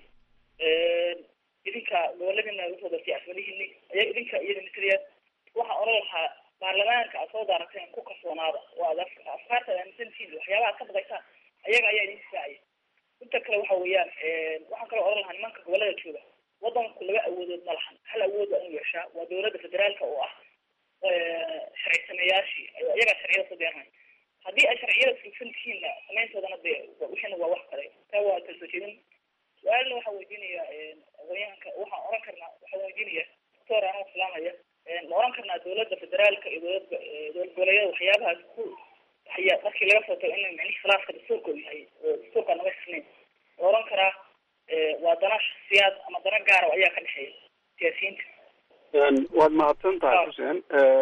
idinka goboladina usoo doortay afmalihini aya idinka iyada mataliya waxaan oran lahaa baarlamaanka aad soo daarateen ku kalsoonaada oo aad afkaarta aaminsantihiin waxyaabaha ad ka baqaysaan ayaga ayaa idin difaacaya inta kale waxa weeyaan waxaan kaloo oran lahaa nimanka gobolada jooga wadanku laba awoodood ma lahan hal awood waa inu yeeshaa waa dowladda federaalka oo ah sharci sameeyaashii iyagaa sharciyada soo deeranay haddii ay sharciyada fulsan tihiinna samayntoodana de wixina waa wax kale taa waa kala soo jeedin su-aalna waxaan weydiinaya aqoonyahanka waxaan oran karnaa waxaan weydiinaya doctor anoo islaamaya ma oran karnaa dowladda federaalka iyo dowlad dowlad goboleedyada waxyaabahaas ku haya markii laga soo tago in micnihi khilaafka dastuurka uu yahay oo dastuurka naga sisnayn ma oran karaa waa dana shaksiyaad ama dana gaara ayaa ka dhexeeya siyaasiyiinta waad mahadsan tahay xuseen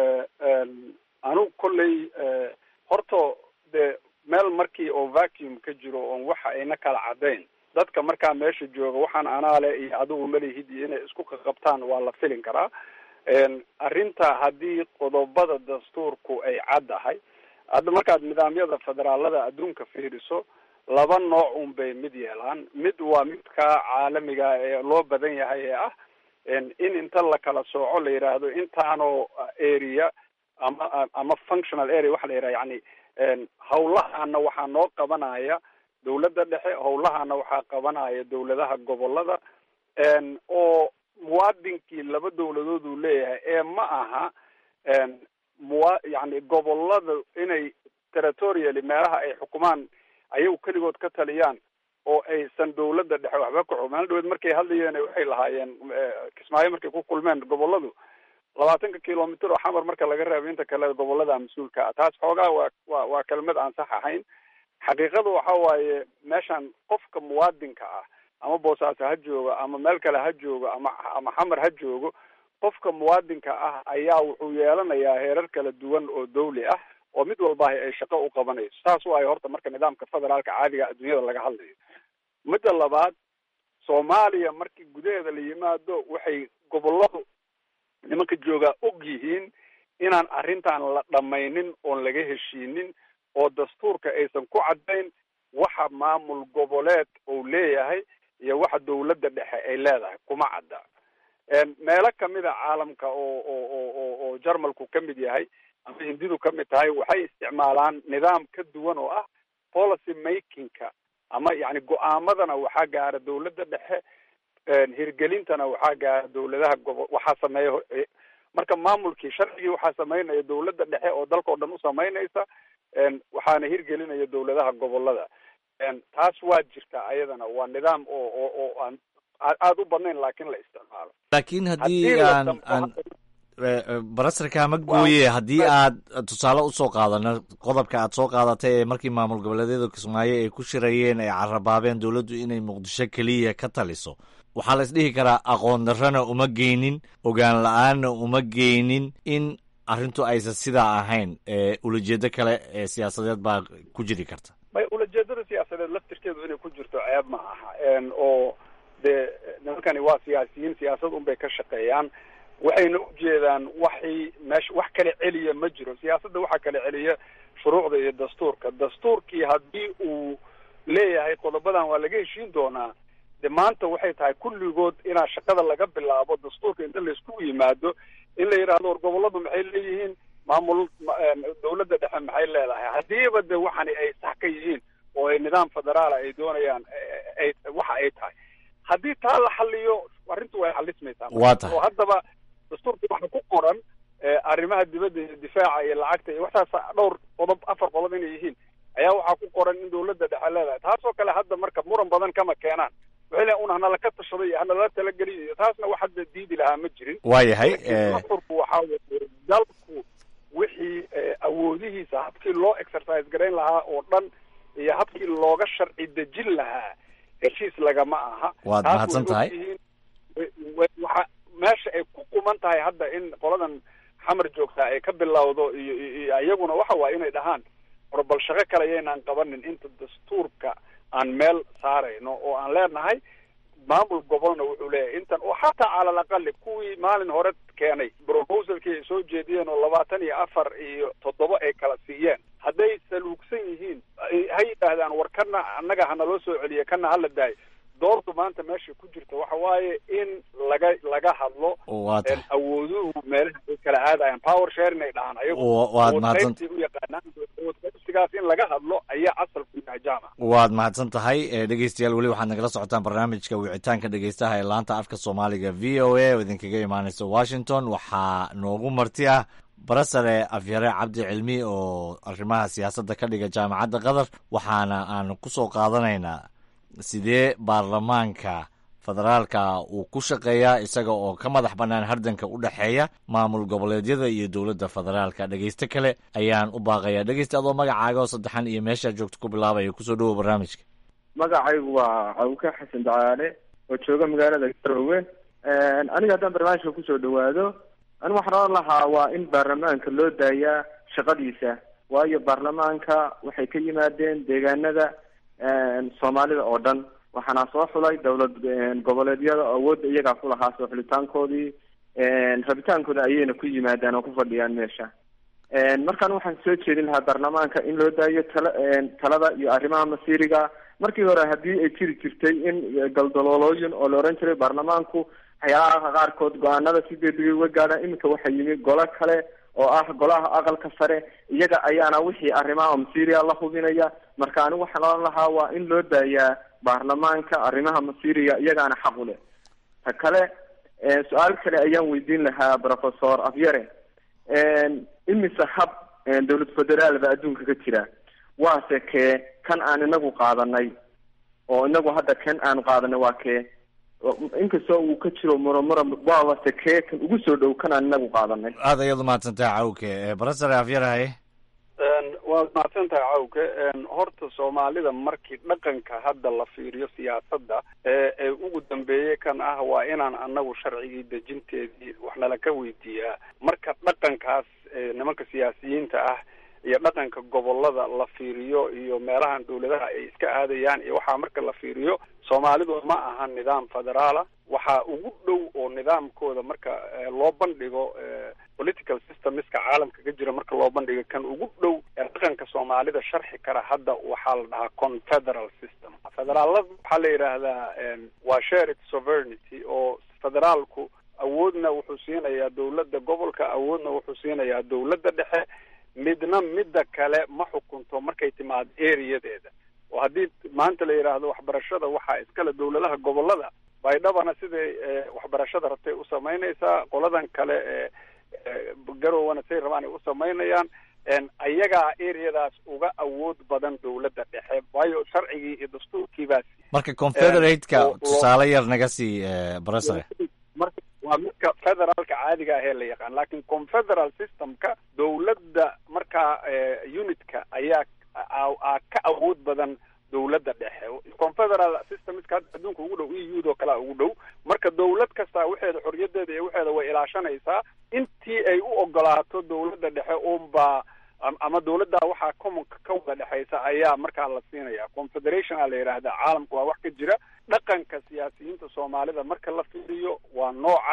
anigu kolley horta dee meel markii oo vacuum ka jiro oon waxa ayna kala caddayn dadka markaa meesha jooga waxaan anaale iyo adigu malihid iyo inay isku qaqabtaan waa la filin karaa arrinta haddii qodobada dastuurku ay caddahay hadda markaad nidaamyada federaalada adduunka fiiriso laba nooc un bay mid yeelaan mid waa midka caalamiga ee loo badan yahay ee ah in inta la kala sooco la yidhaahdo intaanoo area ama ama functional area waxa la yidhaha yani hawlahaana waxaa noo qabanaya dawladda dhexe hawlahaana waxaa qabanaya dawladaha gobolada oo muwaadinkii laba dawladood uu leeyahay ee ma aha muwa yani gobolada inay territorially meelaha ay xukumaan ayagu keligood ka taliyaan oo aysan dawladda dhexe waxba ka xog maalin dhaweed markay hadlayeen waxay lahaayeen kismaayo markay ku kulmeen goboladu labaatanka kilomitr oo xamar marka laga reebo inta kale gobolada mas-uulka ah taas xoogaa waa wa waa kelmad aan sax ahayn xaqiiqadu waxa waaye meeshan qofka muwaadinka ah ama boosaaso ha joogo ama meel kale ha joogo ama ama xamar ha joogo qofka muwaadinka ah ayaa wuxuu yeelanayaa heerar kala duwan oo dawli ah oo mid walbaahi ay shaqo u qabanayso saas waayo horta marka nidaamka federaalka caadiga adduunyada laga hadlayo midda labaad soomaaliya markii gudaheeda la yimaado waxay goboladu nimanka joogaa og yihiin inaan arrintan la dhamaynin oon laga heshiinin oo dastuurka aysan ku caddayn waxa maamul goboleed uu leeyahay iyo waxa dawladda dhexe ay leedahay kuma cadda meelo kamid a caalamka oo oo oo oo oo jarmalku ka mid yahay ama hindidu ka mid tahay waxay isticmaalaan nidaam ka duwan oo ah policy makingka ama yani go-aamadana waxaa gaara dawladda dhexe hirgelintana waxaa gaara dawladaha gobo waxaa sameeya marka maamulkii sharcigii waxaa sameynaya dawladda dhexe oo dalka o dhan u samaynaysa waxaana hirgelinaya dawladaha gobolada taas waa jirtaa ayadana waa nidaam oo oo oo aan aada u badnayn laakiin la isticmaalo laakiin haddii aan aan barasarka ma gooye haddii aad tusaale usoo qaadano qodobka aad soo qaadatay ee markii maamul goboleedyada kismaayo ay ku shirayeen ay carabaabeen dowladdu inay muqdisho keliya ka taliso waxaa la isdhihi karaa aqoon darrana uma geynin ogaan la-aanna uma geynin in arrintu aysan sidaa ahayn ulajeedo kale ee siyaasadeed baa ku jiri karta may ulajeedada siyaasadeed laftirkeedu inay ku jirto ceeb ma aha oo dee nimankani waa siyaasiyiin siyaasad unbay ka shaqeeyaan waxayna ujeedaan waxay meesha wax kala celiya ma jiro siyaasadda waxaa kala celiya shuruucda iyo dastuurka dastuurkii haddii uu leeyahay qodobadan waa laga heshiin doonaa de maanta waxay tahay kulligood inaa shaqada laga bilaabo dastuurka inta laiskugu yimaado in la yidhaahdo war gobolladu maxay leeyihiin maamul dawladda dhexe maxay leedahay haddiiba de waxani ay sax ka yihiin oo ay nidaam federaala ay doonayaan ay waxa ay tahay haddii taa la xaliyo arrintu way xalismaysaa Waa tahay. oo haddaba dastuurka waxa ku qoran arrimaha dibadda iyo difaaca iyo lacagta iyo waxtaas dhowr qodob afar qodob inay yihiin ayaa waxaa ku qoran in dawladda dhexe leedahay taasoo kale hadda marka muran badan kama keenaan waxay leeyihin un hanala ka tashaday iyo hanala talageliyo iyo taasna wax hadda diidi lahaa ma jirin waayahay laakiin dastuurku waxaa weeye dalku wixii eh, awoodihiisa habkii loo exercise garayn lahaa oo dhan iyo habkii looga sharci dejin lahaa heshiis lagama aha Waad Taas way mahadsan tahay. ogyihiin. Wa- wa- waxa meesha ay ku quman tahay hadda in qoladan xamar joogtaa ay ka bilowdo iyo iyo iyo iyaguna waxa waaye inay dhahaan war bal shaqo kale yaynaan qabanin inta dastuurka aan meel saarayno oo aan leenahay maamul gobolna wuxuu leeyahay intan oo xataa cala alaqali kuwii maalin hore keenay proposalkii ay soo jeediyeen oo labaatan iyo afar iyo toddoba ay kala siiyeen hadday saluugsan yihiin ay- ha yidhaahdaan war kana annaga hanaloo soo celiya kana hala daayo doortu maanta meesha ku jirta waxa waaye in laga laga hadlo waa tahay awooduhu meelaha ay kala aadayaan power sharing ay dhahaan ayagu Wa- waad mahadsan- qaybtii u yaqaanaan qaybsigaas in laga hadlo ayaa asal ku yahay jaamac waad mahadsan tahay Eh, dhegeystayaal weli waxaad nagala socotaan barnaamijka wicitaanka dhegeystaha ee laanta afka soomaaliga v o a oo idinkaga imaaneysa washington waxaa noogu marti ah barasare afyare cabdi cilmi oo arrimaha siyaasadda ka dhiga jaamacadda qatar waxaana aan kusoo qaadanaynaa sidee baarlamaanka federaalka uu ku shaqeeyaa isaga oo ka madax bannaan hardanka u dhexeeya maamul goboleedyada iyo dowladda federaalka dhegeyste kale ayaan u baaqayaa dhegeyste adoo magacaaga oo saddexan iyo meeshaa joogto ku bilaabaya kusoo dhowow barnaamijka magacaygu waa cawka xasan dacaale oo jooga magaalada garowe aniga haddaan barnaamijka kusoo dhawaado anigu waxaan oran lahaa waa in baarlamaanka loo daayaa shaqadiisa waayo baarlamaanka waxay ka yimaadeen deegaanada soomaalida oo dhan waxaana soo xulay dowlad goboleedyada oo awoodda iyagaa ku lahaa soo xulitaankoodii rabitaankooda ayayna ku yimaadaan oo ku fadhiyaan meesha markaan waxaan soo jeedin lahaa baarlamaanka in loo daayo tala talada iyo arrimaha masiiriga markii hore haddii ay jiri jirtay in galdaloolooyin oo la oran jiray baarlamaanku waxyaalaha qaarkood go-aanada si degdegay uga gaadhaan iminka waxaa yimi golo kale oo ah golaha aqalka sare iyaga ayaana wixii arrimaha masiiriga la hubinaya marka anigu waxaan oran lahaa waa in loo daayaa baarlamaanka arrimaha masiiriga iyagaana xaq u leh ta kale su-aal kale ayaan weydiin lahaa professor afyare imise hab dowlad federaal ba adduunka ka jira waase kee kan aan inagu qaadanay oo inagu hadda kan aan qaadanay waa kee inkastoo uu ka jiro muromuro waabase kee kan ugu soo dhow kan aan inagu qaadanay aad ayaad umahadsantaha cawke barasare afyarahaye waad mahadsan tahay cawke horta soomaalida markii dhaqanka hadda la fiiriyo siyaasadda ee ee ugu dambeeyey kan ah waa inaan anagu sharcigii dejinteedii wax nala ka weydiiyaa marka dhaqankaas nimanka siyaasiyiinta ah iyo dhaqanka gobolada la fiiriyo iyo meelahan dawladaha ay iska aadayaan iyo waxaa marka la fiiriyo soomaalidu ma aha nidaam federaala waxaa ugu dhow oo nidaamkooda marka loo bandhigo political systemiska caalamka ka jira marka loo bandhigo kan ugu dhow ee dhaqanka soomaalida sharxi kara hadda waxaa la dhahaa confederal system federaalada waxaa la yidhaahdaa waa shared sovereignty oo federaalku awoodna wuxuu siinayaa dawladda gobolka awoodna wuxuu siinayaa dawladda dhexe midna midda kale ma xukunto markay timaado areadeeda oo haddii maanta la yidhaahdo waxbarashada waxaa iskale dawladaha gobolada baydhabana siday waxbarashada rabtay u samaynaysaa qoladan kale ee garowana say rabaan ay u samaynayaan ayagaa areadaas uga awood badan dawladda dhexe waayo sharcigii iyo dastuurkiibaas marka confederate-ka tusaale yar naga sii barasare marka waa midka federaalka caadiga ah ee la yaqaan laakiin confederal systemka dawladda markaa unitka ayaa a ka awood badan dawladda dhexe confederal systemska hadda adduunka ugu dhow e u do kalea ugu dhow marka dawlad kastaa waxeeda xorriyadeeda iyo waxeeda way ilaashanaysaa intii ay u ogolaato dawladda dhexe unbaa ama dawladda waxaa commonka ka wada dhexaysa ayaa markaa la siinaya confederation aa la yidhaahdaa caalamka waa wax ka jira dhaqanka siyaasiyiinta soomaalida marka la fiiriyo waa noocaas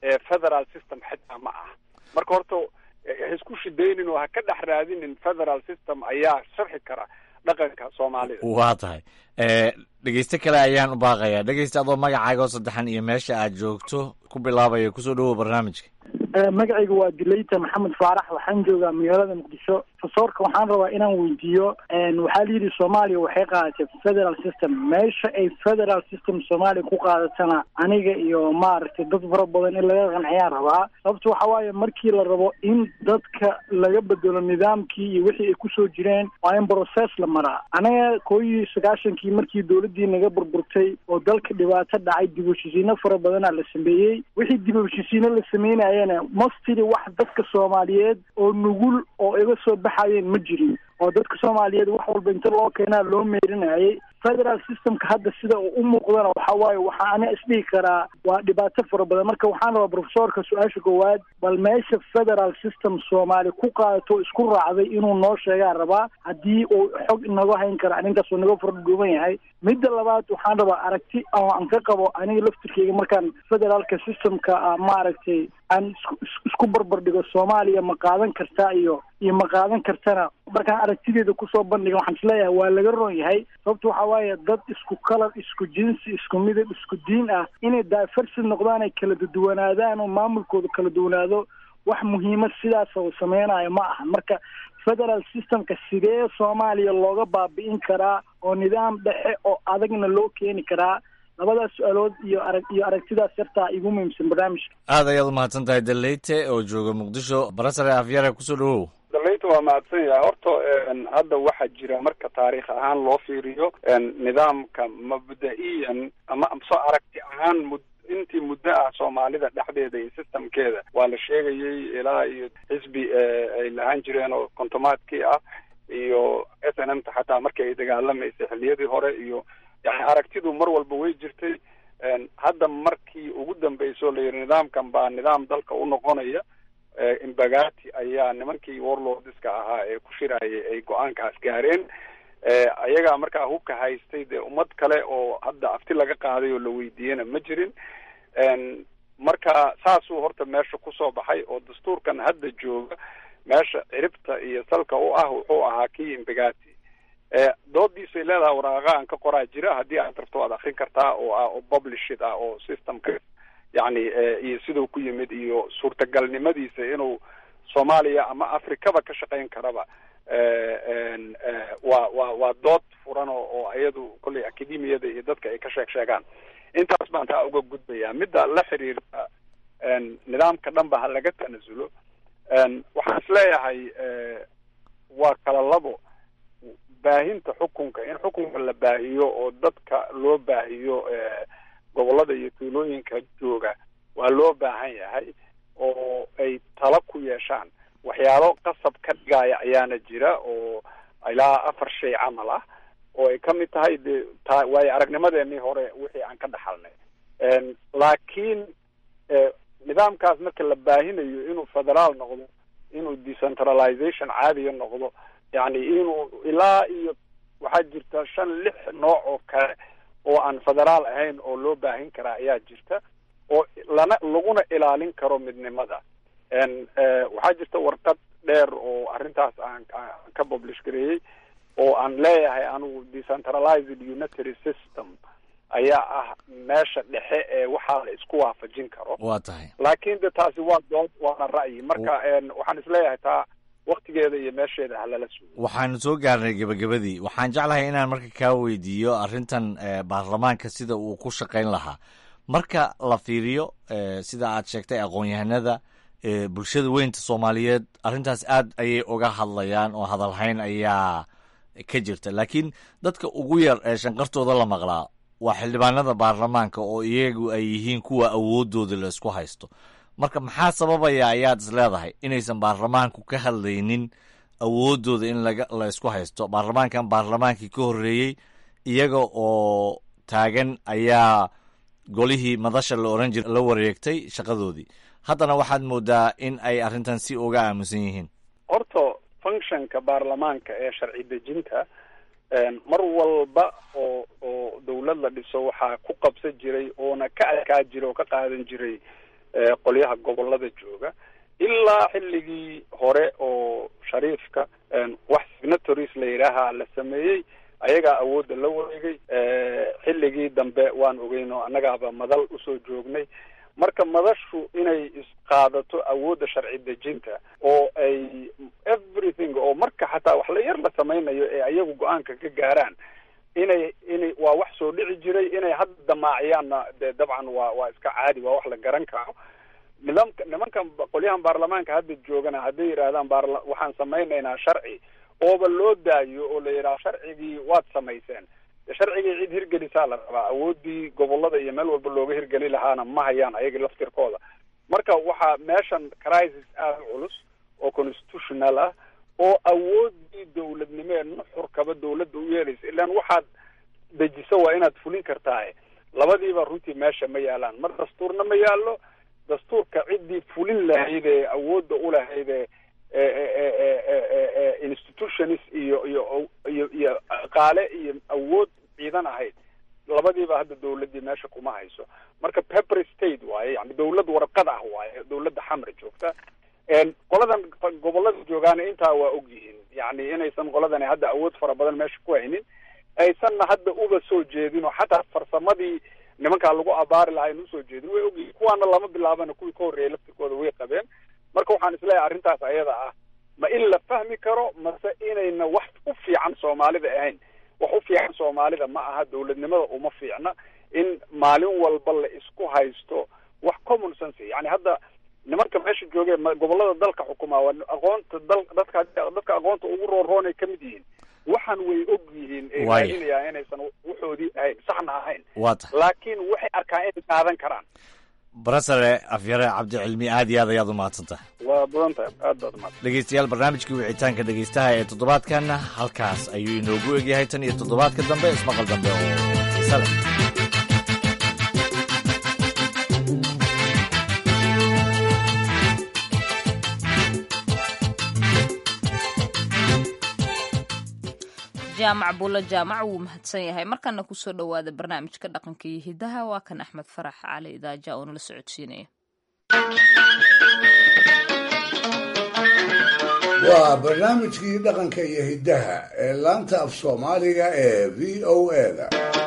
federal system xitaa ma ah marka horta ha isku shidaynin oo ha ka dhex raadinin federal system ayaa sharxi kara dhaqanka soomaalida waa tahay dhegeyste kale ayaan u baaqayaa dhegeyste adoo magacaaga oo saddexan iyo meesha aad joogto ku bilaabaya kusoo dhawow barnaamijka magacayga waa dileyta maxamed faarax waxaan joogaa magaalada muqdisho fasoorka waxaan rabaa inaan weydiiyo waxaa la yidhi soomaaliya waxay qaadatay federal system meesha ay federal system soomaaliya ku qaadatana aniga iyo maaragtay dad fara badan in laga qanciyaan rabaa sababto waxa waaye markii la rabo in dadka laga bedelo nidaamkii iyo wixii ay kusoo jireen waa in process la maraa anaga koo iyo sagaashankii markii dowladdii naga burburtay oo dalka dhibaato dhacay dib u heshiisiino fara badanaa la sameeyey wixii dib u heshiisiino la sameynayana mostly wax dadka soomaaliyeed oo nugul oo iga soo baxayeen ma jirin oo dadka soomaaliyeed wax walba inta loo keenaa loo meerinayay federal systemka hadda sida uu u muuqdana waxa waaye waxaa ana isdhihi karaa waa dhibaato fara badan marka waxaan rabaa profesorka su-aasha koowaad bal meesha federal system soomaali ku qaadato isku raacday inuu noo sheegaa rabaa haddii uu xog inaga hayn kara arrinkaas uu naga fardhuuban yahay midda labaad waxaan rabaa aragti oo aan ka qabo aniga laftirkeyga markaan federaalka systemka maaragtay aan isku isku barbar dhigo soomaaliya ma qaadan kartaa iyo iyo ma qaadan kartana markaan aragtideeda kusoo bandhiga waxaan isleeyahay waa laga roon yahay sababto waxa waaye dad isku kalar isku jinsi isku midab isku diin ah inay daafarsid noqdaan ay kala duwanaadaan oo maamulkooda kala duwanaado wax muhiimad sidaas oo sameynayo ma aha marka federal systemka sidee soomaaliya looga baabi'in karaa oo nidaam dhexe oo adagna loo keeni karaa labadaas su-aalood iyo arag iyo aragtidaas yartaa igu muhiimsan barnaamijka aad ayaad umahadsan tahay daleyte oo jooga muqdisho barasare afyare kusoo dhawow daleyta waa mahadsan yahay horta hadda waxaa jira marka taariikh ahaan loo fiiriyo nidaamka mabda-iyan ama soo aragti ahaan mud intii muddo ah soomaalida dhexdeeda iyo systemkeeda waa la sheegayay ilaa iyo xisbi ay lahaan jireen oo kontomaadkii ah iyo s n m ta xataa markii ay dagaalamaysay xilliyadii hore iyo yani aragtidu mar walba way jirtay hadda markii ugu dambeysoo la yidhi nidaamkan baa nidaam dalka u noqonaya imbagati ayaa nimankii warlordska ahaa ee ku shirayay ay go-aankaas gaareen ayagaa markaa hubka haystay dee ummad kale oo hadda afti laga qaaday oo la weydiiyena ma jirin marka saasuu horta meesha kusoo baxay oo dastuurkan hadda jooga meesha ciribta iyo salka u ah wuxuu ahaa kii imbagati doodiisay leedahay waraaqa aan ka qoraa jira haddii aad rabto waad akrin kartaa oo ah oo publishid ah oo systemka yani iyo siduu ku yimid iyo suurtagalnimadiisa inuu soomaaliya ama afrikaba ka shaqayn karaba waa waa waa dood furan oo oo iyadu kolley academiyada iyo dadka ay ka sheeg sheegaan intaas baan taa uga gudbayaa midda la xiriirta nidaamka dhanba ha laga tanasulo waxaan isleeyahay waa kala labo baahinta xukunka in xukunka la baahiyo oo dadka loo baahiyo gobolada iyo tuulooyinka jooga waa loo baahan yahay oo ay tala ku yeeshaan waxyaalo qasab ka dhigaya ayaana jira oo ilaa afar shay camal ah oo ay kamid tahay de ta waayo aragnimadeenii hore wixii aan ka dhaxalnay laakiin nidaamkaas marka la baahinayo inuu federaal noqdo inuu decentralization caadiya noqdo yani inuu ilaa iyo waxaa jirta shan lix nooc oo kale oo aan federaal ahayn oo loo baahin karaa ayaa jirta oo lana laguna ilaalin karo midnimada waxaa jirta warqad dheer oo arrintaas aan aan ka publish gareeyey oo aan leeyahay anigu decentralized unitary system ayaa ah meesha dhexe ee waxaa la isku waafajin karo waa tahay laakiin de taasi waa dood waana ra'yi marka waxaan isleeyahay taa waktigeeda iyo meesheeda halala sugo waxaanu soo gaarnay gebagabadii waxaan jeclahay inaan marka kaa weydiiyo arrintan baarlamaanka sida uu ku shaqayn lahaa marka la fiiriyo sida aad sheegtay aqoon-yahanada bulshada weynta soomaaliyeed arrintaas aad ayay uga hadlayaan oo hadalhayn ayaa ka jirta laakiin dadka ugu yar ee shanqartooda la maqlaa waa xildhibaanada baarlamaanka oo iyagu ay yihiin kuwa awoodooda la isku haysto marka maxaa sababaya ayaad is leedahay inaysan baarlamaanku ka hadlaynin awoodooda in laga la isku haysto baarlamaankan baarlamaankii ka horreeyey iyaga oo taagan ayaa golihii madasha la oran jira la wareegtay shaqadoodii haddana waxaad moodaa in ay arrintan si uga aamusan yihiin horta functionka baarlamaanka ee sharci dejinta mar walba oo oo dawlad la dhiso waxaa ku qabsan jiray oona ka adkaa jiray oo ka qaadan jiray qolyaha gobolada jooga ilaa xilligii hore oo shariifka wax signatories la yidhaaha la sameeyey ayagaa awoodda la wareegay xilligii dambe waan ogeyn oo annagaaba madal usoo joognay marka madashu inay isqaadato awoodda sharci dejinta oo ay everything oo marka xataa wax la yar la samaynayo ee ayagu go-aanka ka gaaraan inay inay waa wax soo dhici jiray inay hadda damaaciyaanna dee dabcan waa waa iska caadi waa wax la garan karo nidaamka nimankan qolyahan baarlamaanka hadda joogana hadday yidhaahdaan baarla waxaan samaynaynaa sharci ooba loo daayo oo la yidhaha sharcigii waad samayseen sharcigii cid hirgelisaa la rabaa awoodii gobolada iyo meel walba looga hirgeli lahaana ma hayaan ayaga laftirkooda marka waxaa meeshan crisis aada u culus oo constitutional ah oo awoodii dawladnimo ee nuxurkaba dawladda u yeelaysa ilaan waxaad dejiso waa inaad fulin kartaaye labadiiba runtii meesha ma yaalaan mar dastuurna ma yaallo dastuurka ciddii fulin lahayd ee awoodda u lahayd ee institutions iyo iyo iyo iyo qaale iyo awood ciidan ahayd labadiiba hadda dawladdii meesha kuma hayso marka pepper state waaye yani dawlad warqad ah waaye dawladda xamra joogta qoladan gobolada joogaana intaa waa og yihiin yani inaysan qoladani hadda awood fara badan meesha ku haynin aysanna hadda uba soo jeedin oo xataa farsamadii nimankaa lagu abaari lahaa ayna usoo jeedin way ogyihiin kuwaana lama bilaabana kuwii ka horreeyay laftirkooda way qabeen marka waxaan isleeyahay arrintaas ayada ah ma in la fahmi karo mase inayna wax u fiican soomaalida ahayn wax u fiican soomaalida ma aha dawladnimada uma fiicna in maalin walba la isku haysto wax common sense yani hadda nimanka meesha joogee gobolada dalka xukumaa waa aqoonta dal dadka dadka aqoonta ugu roonroonay ka mid yihiin waxaan way og yihiin ee raadinayaa inaysan waxoodii ahayn saxna ahayn laakiin waxay arkaan inay qaadan karaan barasare afyare cabdicilmi aad iyo aad ayaad u mahadsantahay waa badan tahay aad baad umahadsan dhegeystayaal barnaamijkii wicitaanka dhegeystaha ee toddobaadkanna halkaas ayuu inoogu egyahay tan iyo toddobaadka dambe ismaqal dambe oo xiise leh jaamac buulo jaamac wuu mahadsan yahay markana kusoo dhowaada barnaamijka dhaqanka iyo hidaha waa kan axmed farax cali idaaja oo nala socodsiinaya waa barnaamijkii dhaqanka iyo hiddaha ee laanta af soomaaliga ee v o eda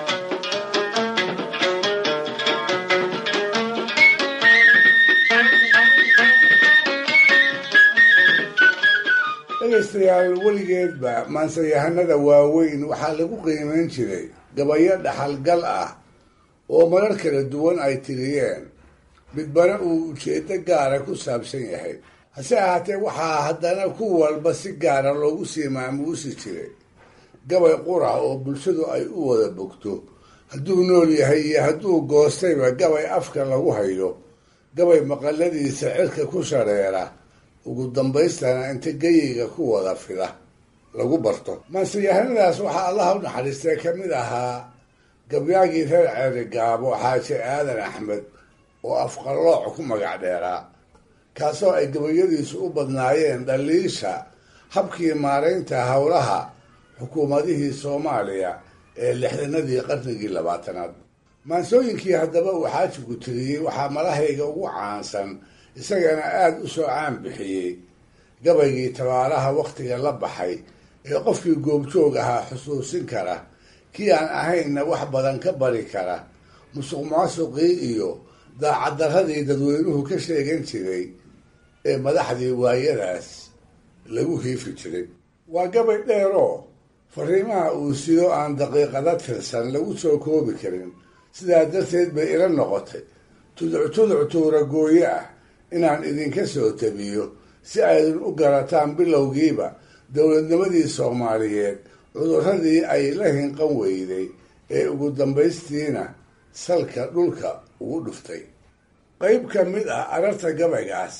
dhegaystayaal weligeedba maansayahanada waaweyn waxaa lagu qiimayn jiray gabayo dhaxalgal ah oo marar kala duwan ay tiriyeen midbana uu ujeeddo gaara ku saabsan yahay hase ahaatee waxaa haddana ku walba si gaara loogu sii maamuusi jiray gabay qura oo bulshadu ay u wada bogto hadduu nool yahay iyo hadduu goostayba gabay afka lagu hayo gabay maqaladiisa cirka ku shareera ugu dambaystana inta geyiga ku wada fida lagu barto maanseyahanadaas waxaa allaha u naxariistay ka mid ahaa gabyaagii reer ceerigaabo xaaji aadan axmed oo afqallooc ku magac dheeraa kaasoo ay gabayadiisu u badnaayeen dhaliisha habkii maaraynta howlaha xukuumadihii soomaaliya ee lixdanadii qarnigii labaatanaad maansooyinkii haddaba uu xaajigu tiriyey waxaa malahayga ugu caansan isagana aada u soo caan bixiyey gabaygii tabaaraha wakhtiga la baxay ee qofkii goobjoog ahaa xusuusin kara kii aan ahaynna wax badan ka bari kara musuq maasuqii iyo daacaddarradii dadweynuhu ka sheegan jiray ee madaxdii waayadaas lagu hiifi jiray waa gabay dheeroo fariimaha uu sido aan daqiiqada tirsan lagu soo koobi karin sidaa darteed bay ila noqotay tuduc tuduc tuura gooye ah inaan idinka soo tabiyo si aydin u garataan bilowgiiba dowladnimadii soomaaliyeed cudurradii ay la hinqan weyday ee ugu dambaystiina salka dhulka ugu dhuftay qayb ka mid ah ararta gabaygaas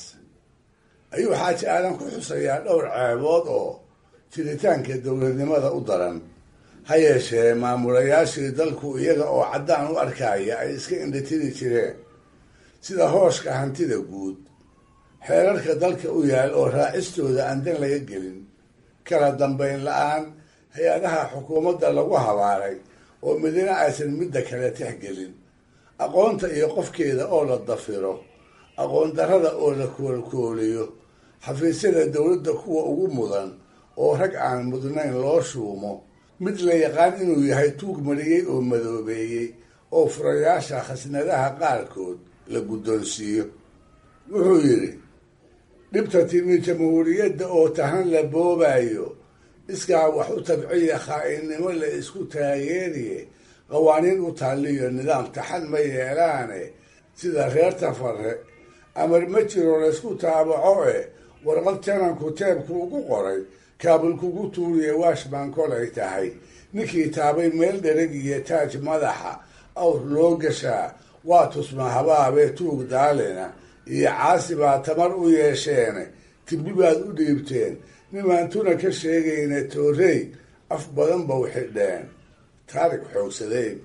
ayuu xaaji aadan ku xusayaa dhowr ceebood oo jiritaanka dowladnimada u daran ha yeeshee maamulayaashii dalku iyaga oo caddaan u arkaya ay iska indhatiri jireen sida hooshka hantida guud xeerarka dalka u yaal oo raacistooda aan dan laga gelin kala dambayn la-aan hay-adaha xukuumadda lagu habaaray oo midna aysan midda kale tixgelin aqoonta iyo qofkeeda oo la dafiro aqoon darrada oo la koolkooliyo xafiisyada dowladda kuwa ugu mudan oo rag aan mudnayn loo shuumo mid la yaqaan inuu yahay tuug mariyey oo madoobeeyey oo furayaasha khasnadaha qaarkood la guddoonsiiyo wuxuu yidhi dhibta timi jamhuuriyadda oo tahan la boobayo iskaa wax u tabciya khaa'inimo la isku taageeriye qawaaniin u taaliyo nidaam taxan ma yeelaane sida reer tafare amar ma jiro laysku taabaco e warqad jananku teebku ugu qoray kaabul kugu tuuriye washban kolay tahay ninkii taabay meel dhereg iyo taaj madaxa awr loo gashaa waa tusma habaabee tuug daalina iyo caasi baa tamar u yeesheene tibbi baad u dhiibteen nimaantuna ka sheegayna toorey af badan ba u xidheen taarig xoogsadeen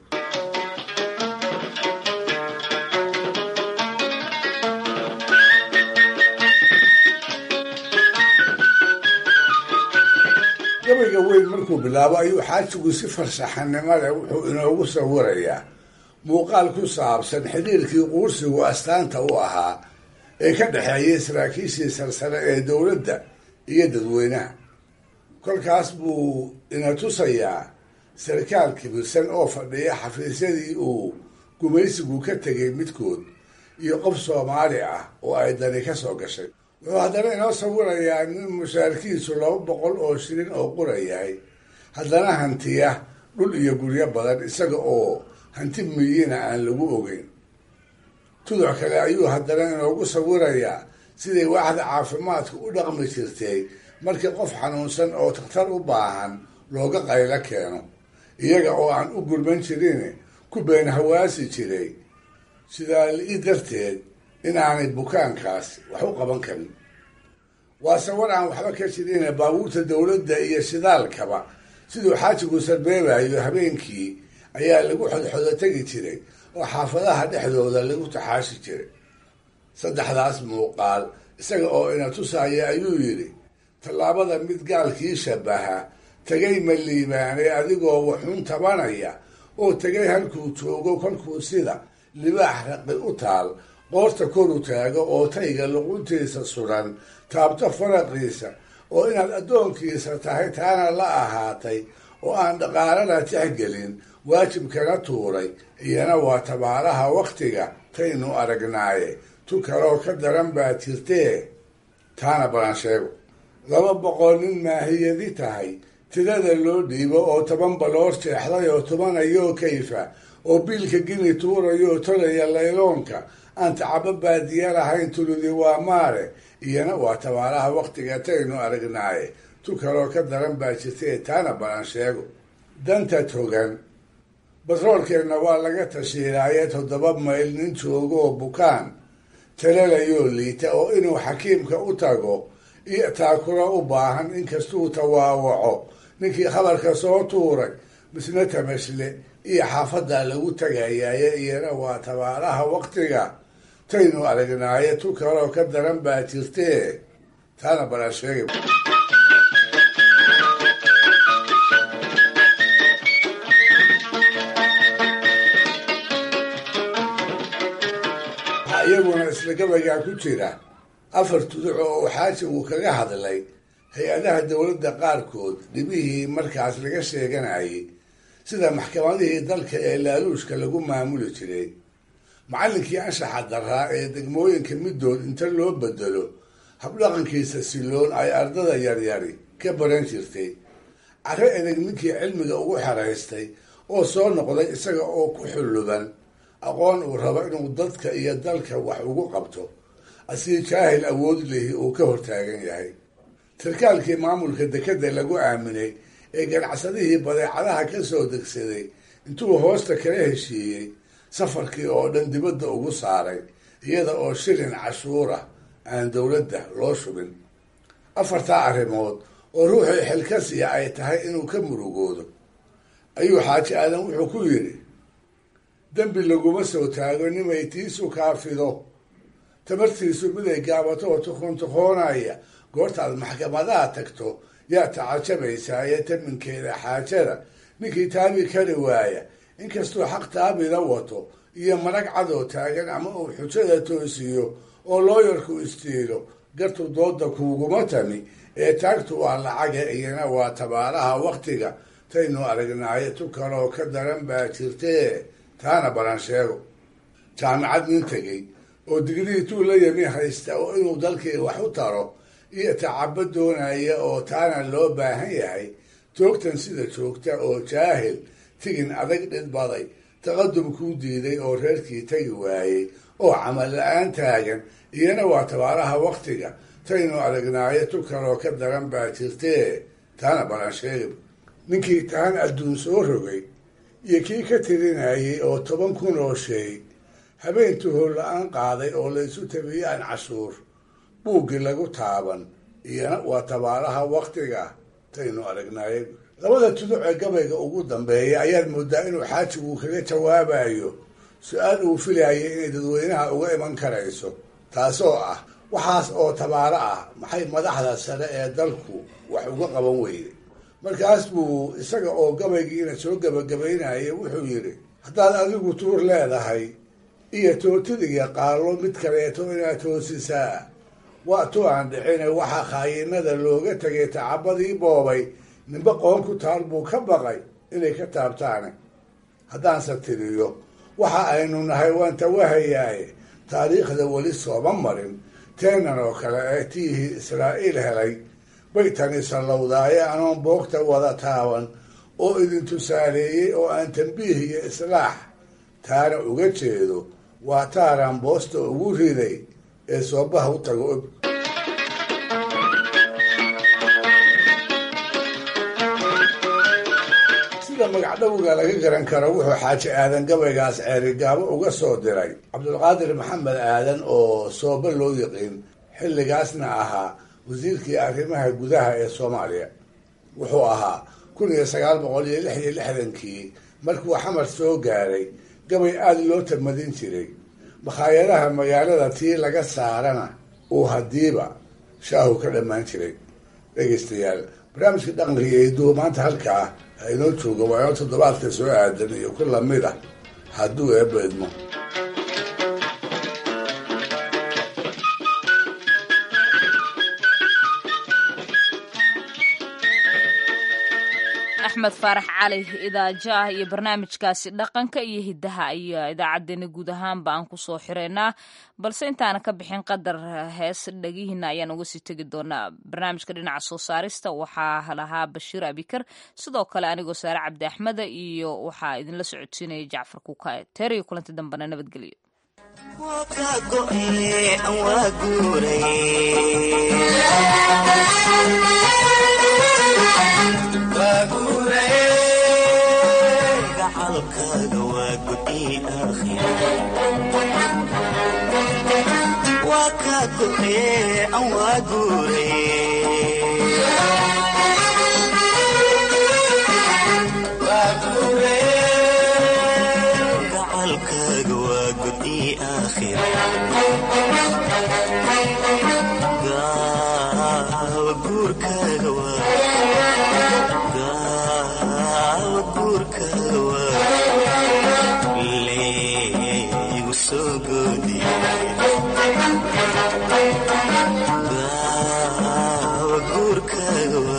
gabayga weyn markuu bilaabo ayuu xaajigu si farshaxanimo leh wuxuu inoogu sawirayaa muuqaal ku saabsan xidhiirkii quursigu astaanta u ahaa ee ka dhexeeyay saraakiishii sarsare ee dowladda iyo dadweynaha kolkaas buu ina tusayaa sarkaal kibirsan oo fadhiya xafiisyadii uu gumaysigu ka tegay midkood iyo qof soomaali ah oo ay dani ka soo gashay wuxuu haddana inoo sawirayaa nin mushaarkiisu laba boqol oo shilin oo qura yahay haddana hantiya dhul iyo guryo badan isaga oo hanti miyina aan lagu ogeyn tuduc kale ayuu haddana inoogu sawirayaa siday waaxda caafimaadka u dhaqmi jirtay markii qof xanuunsan oo takhtar u baahan looga qaylo keeno iyaga oo aan u gulman jirin ku been hawaasi jiray sidaa li darteed inaanay bukaankaas wax u qaban karin waa sawir aan waxba ka jirin baabuurta dowladda iyo shidaalkaba siduu xaajigu sarbeebayo habeenkii ayaa lagu xodxodo tegi jiray oo xaafadaha dhexdooda lagu taxaashi jiray saddexdaas muuqaal isaga oo ina tusaya ayuu yidhi tallaabada mid gaalkii shabaha tegay ma liibaanay adigoo waxun tabanaya oo tegay halkuu joogo kolkuu sida libaax raqi u taal qoorta koru taago oo tayga luquntiisa suran taabto faraqiisa oo inaad addoonkiisa tahay taana la ahaatay oo aan dhaqaalana tixgelin waajibkana tuuray iyana waa tabaaraha wakhtiga taynu aragnaaye tu kaloo ka daran baa jirtee taana balan sheego laba boqol nin maahiyadi tahay tirada loo dhiibo oo toban baloor jeexday oo tumanayoo kayfa oo biilka gini tuurayoo tolaya layloonka aan tacabo baadiya lahayn tuludi waa maare iyana waa tabaaraha wakhtiga taynu aragnaaye tu kaloo ka daran baa jirtee taana balan sheego danta togan batroolkeenna waa laga tashiilaaye toddoba mayl nin joogo oo bukaan talalayoo liita oo inuu xakiimka u tago iyo taakuro u baahan inkastuu tawaawaco ninkii khabarka soo tuuray misna tamashle iyo xaafaddaa lagu tagayaaye iyana waa tabaaraha wakhtiga taynu aragnaaye tu kaloo ka daran baa jirtee taana balan sheegay waxaa iyaguna isla gabaygaa ku jira afar tuduc oo xaajigu kaga hadlay hay-adaha dowladda qaarkood dhibihii markaas laga sheeganayay sida maxkamadihii dalka ee laaluushka lagu maamuli jiray macallinkii anshaxa daraa ee degmooyinka middood inta loo bedelo habdhaqankiisa siloon ay ardada yaryari ka baran jirtay carre edeg ninkii cilmiga ugu xeraystay oo soo noqday isaga oo ku xulluban aqoon uu rabo inuu dadka iyo dalka wax ugu qabto asii jaahil awood lihi uu ka hortaagan yahay sarkaalkii maamulka dekedda lagu aaminay ee ganacsadihii badeecadaha ka soo degsaday intuu hoosta kala heshiiyey safarkii oo dhan dibadda ugu saaray iyada oo shilin cashuura aan dowladda loo shubin afartaa arrimood oo ruuxii xilkasiya ay tahay inuu ka murugoodo ayuu xaaji aadan wuxuu ku yidhi dembi laguma soo taago nimay tiisu kaafido tamartiisu miday gaabato oo tuqoon tuqoonaya goortaad maxkamadaha tagto yaa tacajabaysaa ee taminkeeda xaajada ninkii taabi kari waaya inkastuu xaq taabida wato iyo marag cadoo taagan ama uu xujada toosiyo oo looyarku istiilo gartu dooda kuuguma tami ee taagtu waa lacaga iyana waa tabaalaha wakhtiga taynu aragnaaye tu kaloo ka daran baa jirtee taana balan sheego jaamicad nin tegey oo digrii tuu la yami haysta oo inuu dalkii wax u taro iyo tacabo doonaya oo taana loo baahan yahay toogtan sida joogta oo jaahil tigin adag dhidbaday taqadum kuu diiday oo reerkii tagi waayey oo camal la-aan taagan iyana waa tabaaraha wakhtiga taynu aragnaayo tu kaloo ka daran baa jirtee taana balan sheegib ninkii taan adduun soo rogay iyo kii ka tirinayay oo toban kun oo sheey habeen tuhool la-aan qaaday oo laysu tabiyaan cashuur buuggii lagu taaban iyana waa tabaaraha wakhtiga taynu aragnaaye labada tuduc ee gabayga ugu dambeeya ayaad moodaa inuu xaajigu kaga jawaabayo su-aal uu filayay inay dadweynaha uga iman karayso taasoo ah waxaas oo tabaaro ah maxay madaxda sare ee dalku wax uga qaban weyday markaas buu isaga oo gabaygiina soo gebagabaynaya wuxuu yidhi haddaad adigu tuur leedahay iyo tootid iyo qaallo mid kaleeto inaad toosisaa waa tu aan dhicine waxaa khaayinada looga tegay tacabadii boobay ninba qoon ku taal buu ka baqay inay ka taabtaane haddaanse tiriyo waxa aynu nahay waan tawahayaaye taariikhda weli sooma marin teenan oo kale ee tiihii israa'iil helay bay tani sallowdaaye anoon boogta wada taaban oo idin tusaaleeyey oo aan tambiih iyo islaax taana uga jeedo waa taaraan boosta ugu riday ee soobaha u tago og sida magacdhowga laga garan karo wuxuu xaaji aadan gabaygaas ceerigaabo uga soo diray cabdulqaadir maxamed aadan oo sooba loo yiqiin xilligaasna ahaa wasiirkii arrimaha gudaha ee soomaaliya wuxuu ahaa kun iyo sagaal boqol iyo lix iyo lixdankii markuu xamar soo gaaray gabay aada loo tamadin jiray makhaayadaha magaalada tii laga saarana uu hadiiba shaahu ka dhammaan jiray dhegaystayaal barnaamijka dhaqanka iyo iduhu maanta halkaa ha inoo jooga waa inoo toddobaadka soo aadan iyo ku lamid ah hadduu eebba idmo axmed faarax cali idaajaah iyo barnaamijkaasi dhaqanka iyo hiddaha ayaa idaacaddeenna guud ahaanba aan kusoo xireynaa balse intaana ka bixin qadar hees dhagihiina ayaan uga sii tegi doonaa barnaamijka dhinaca soo saarista waxaa lahaa bashiir abikar sidoo kale anigoo saare cabdi axmeda iyo waxaa idinla socodsiinaya jacfar kuukae teeriyo kulanti dambena nabadgelyo gacalkaaga waa gudi waa kaa go'ee an waa guuragacalkaaga waa gudi aakhira guurkaaga leegu soo goodiy guurkaaga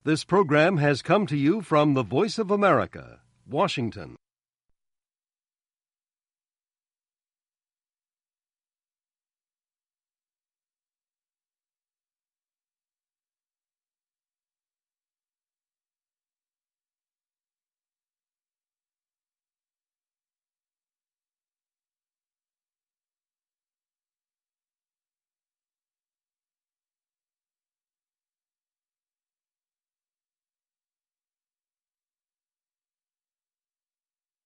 This program has come to you from the Voice of America, Washington.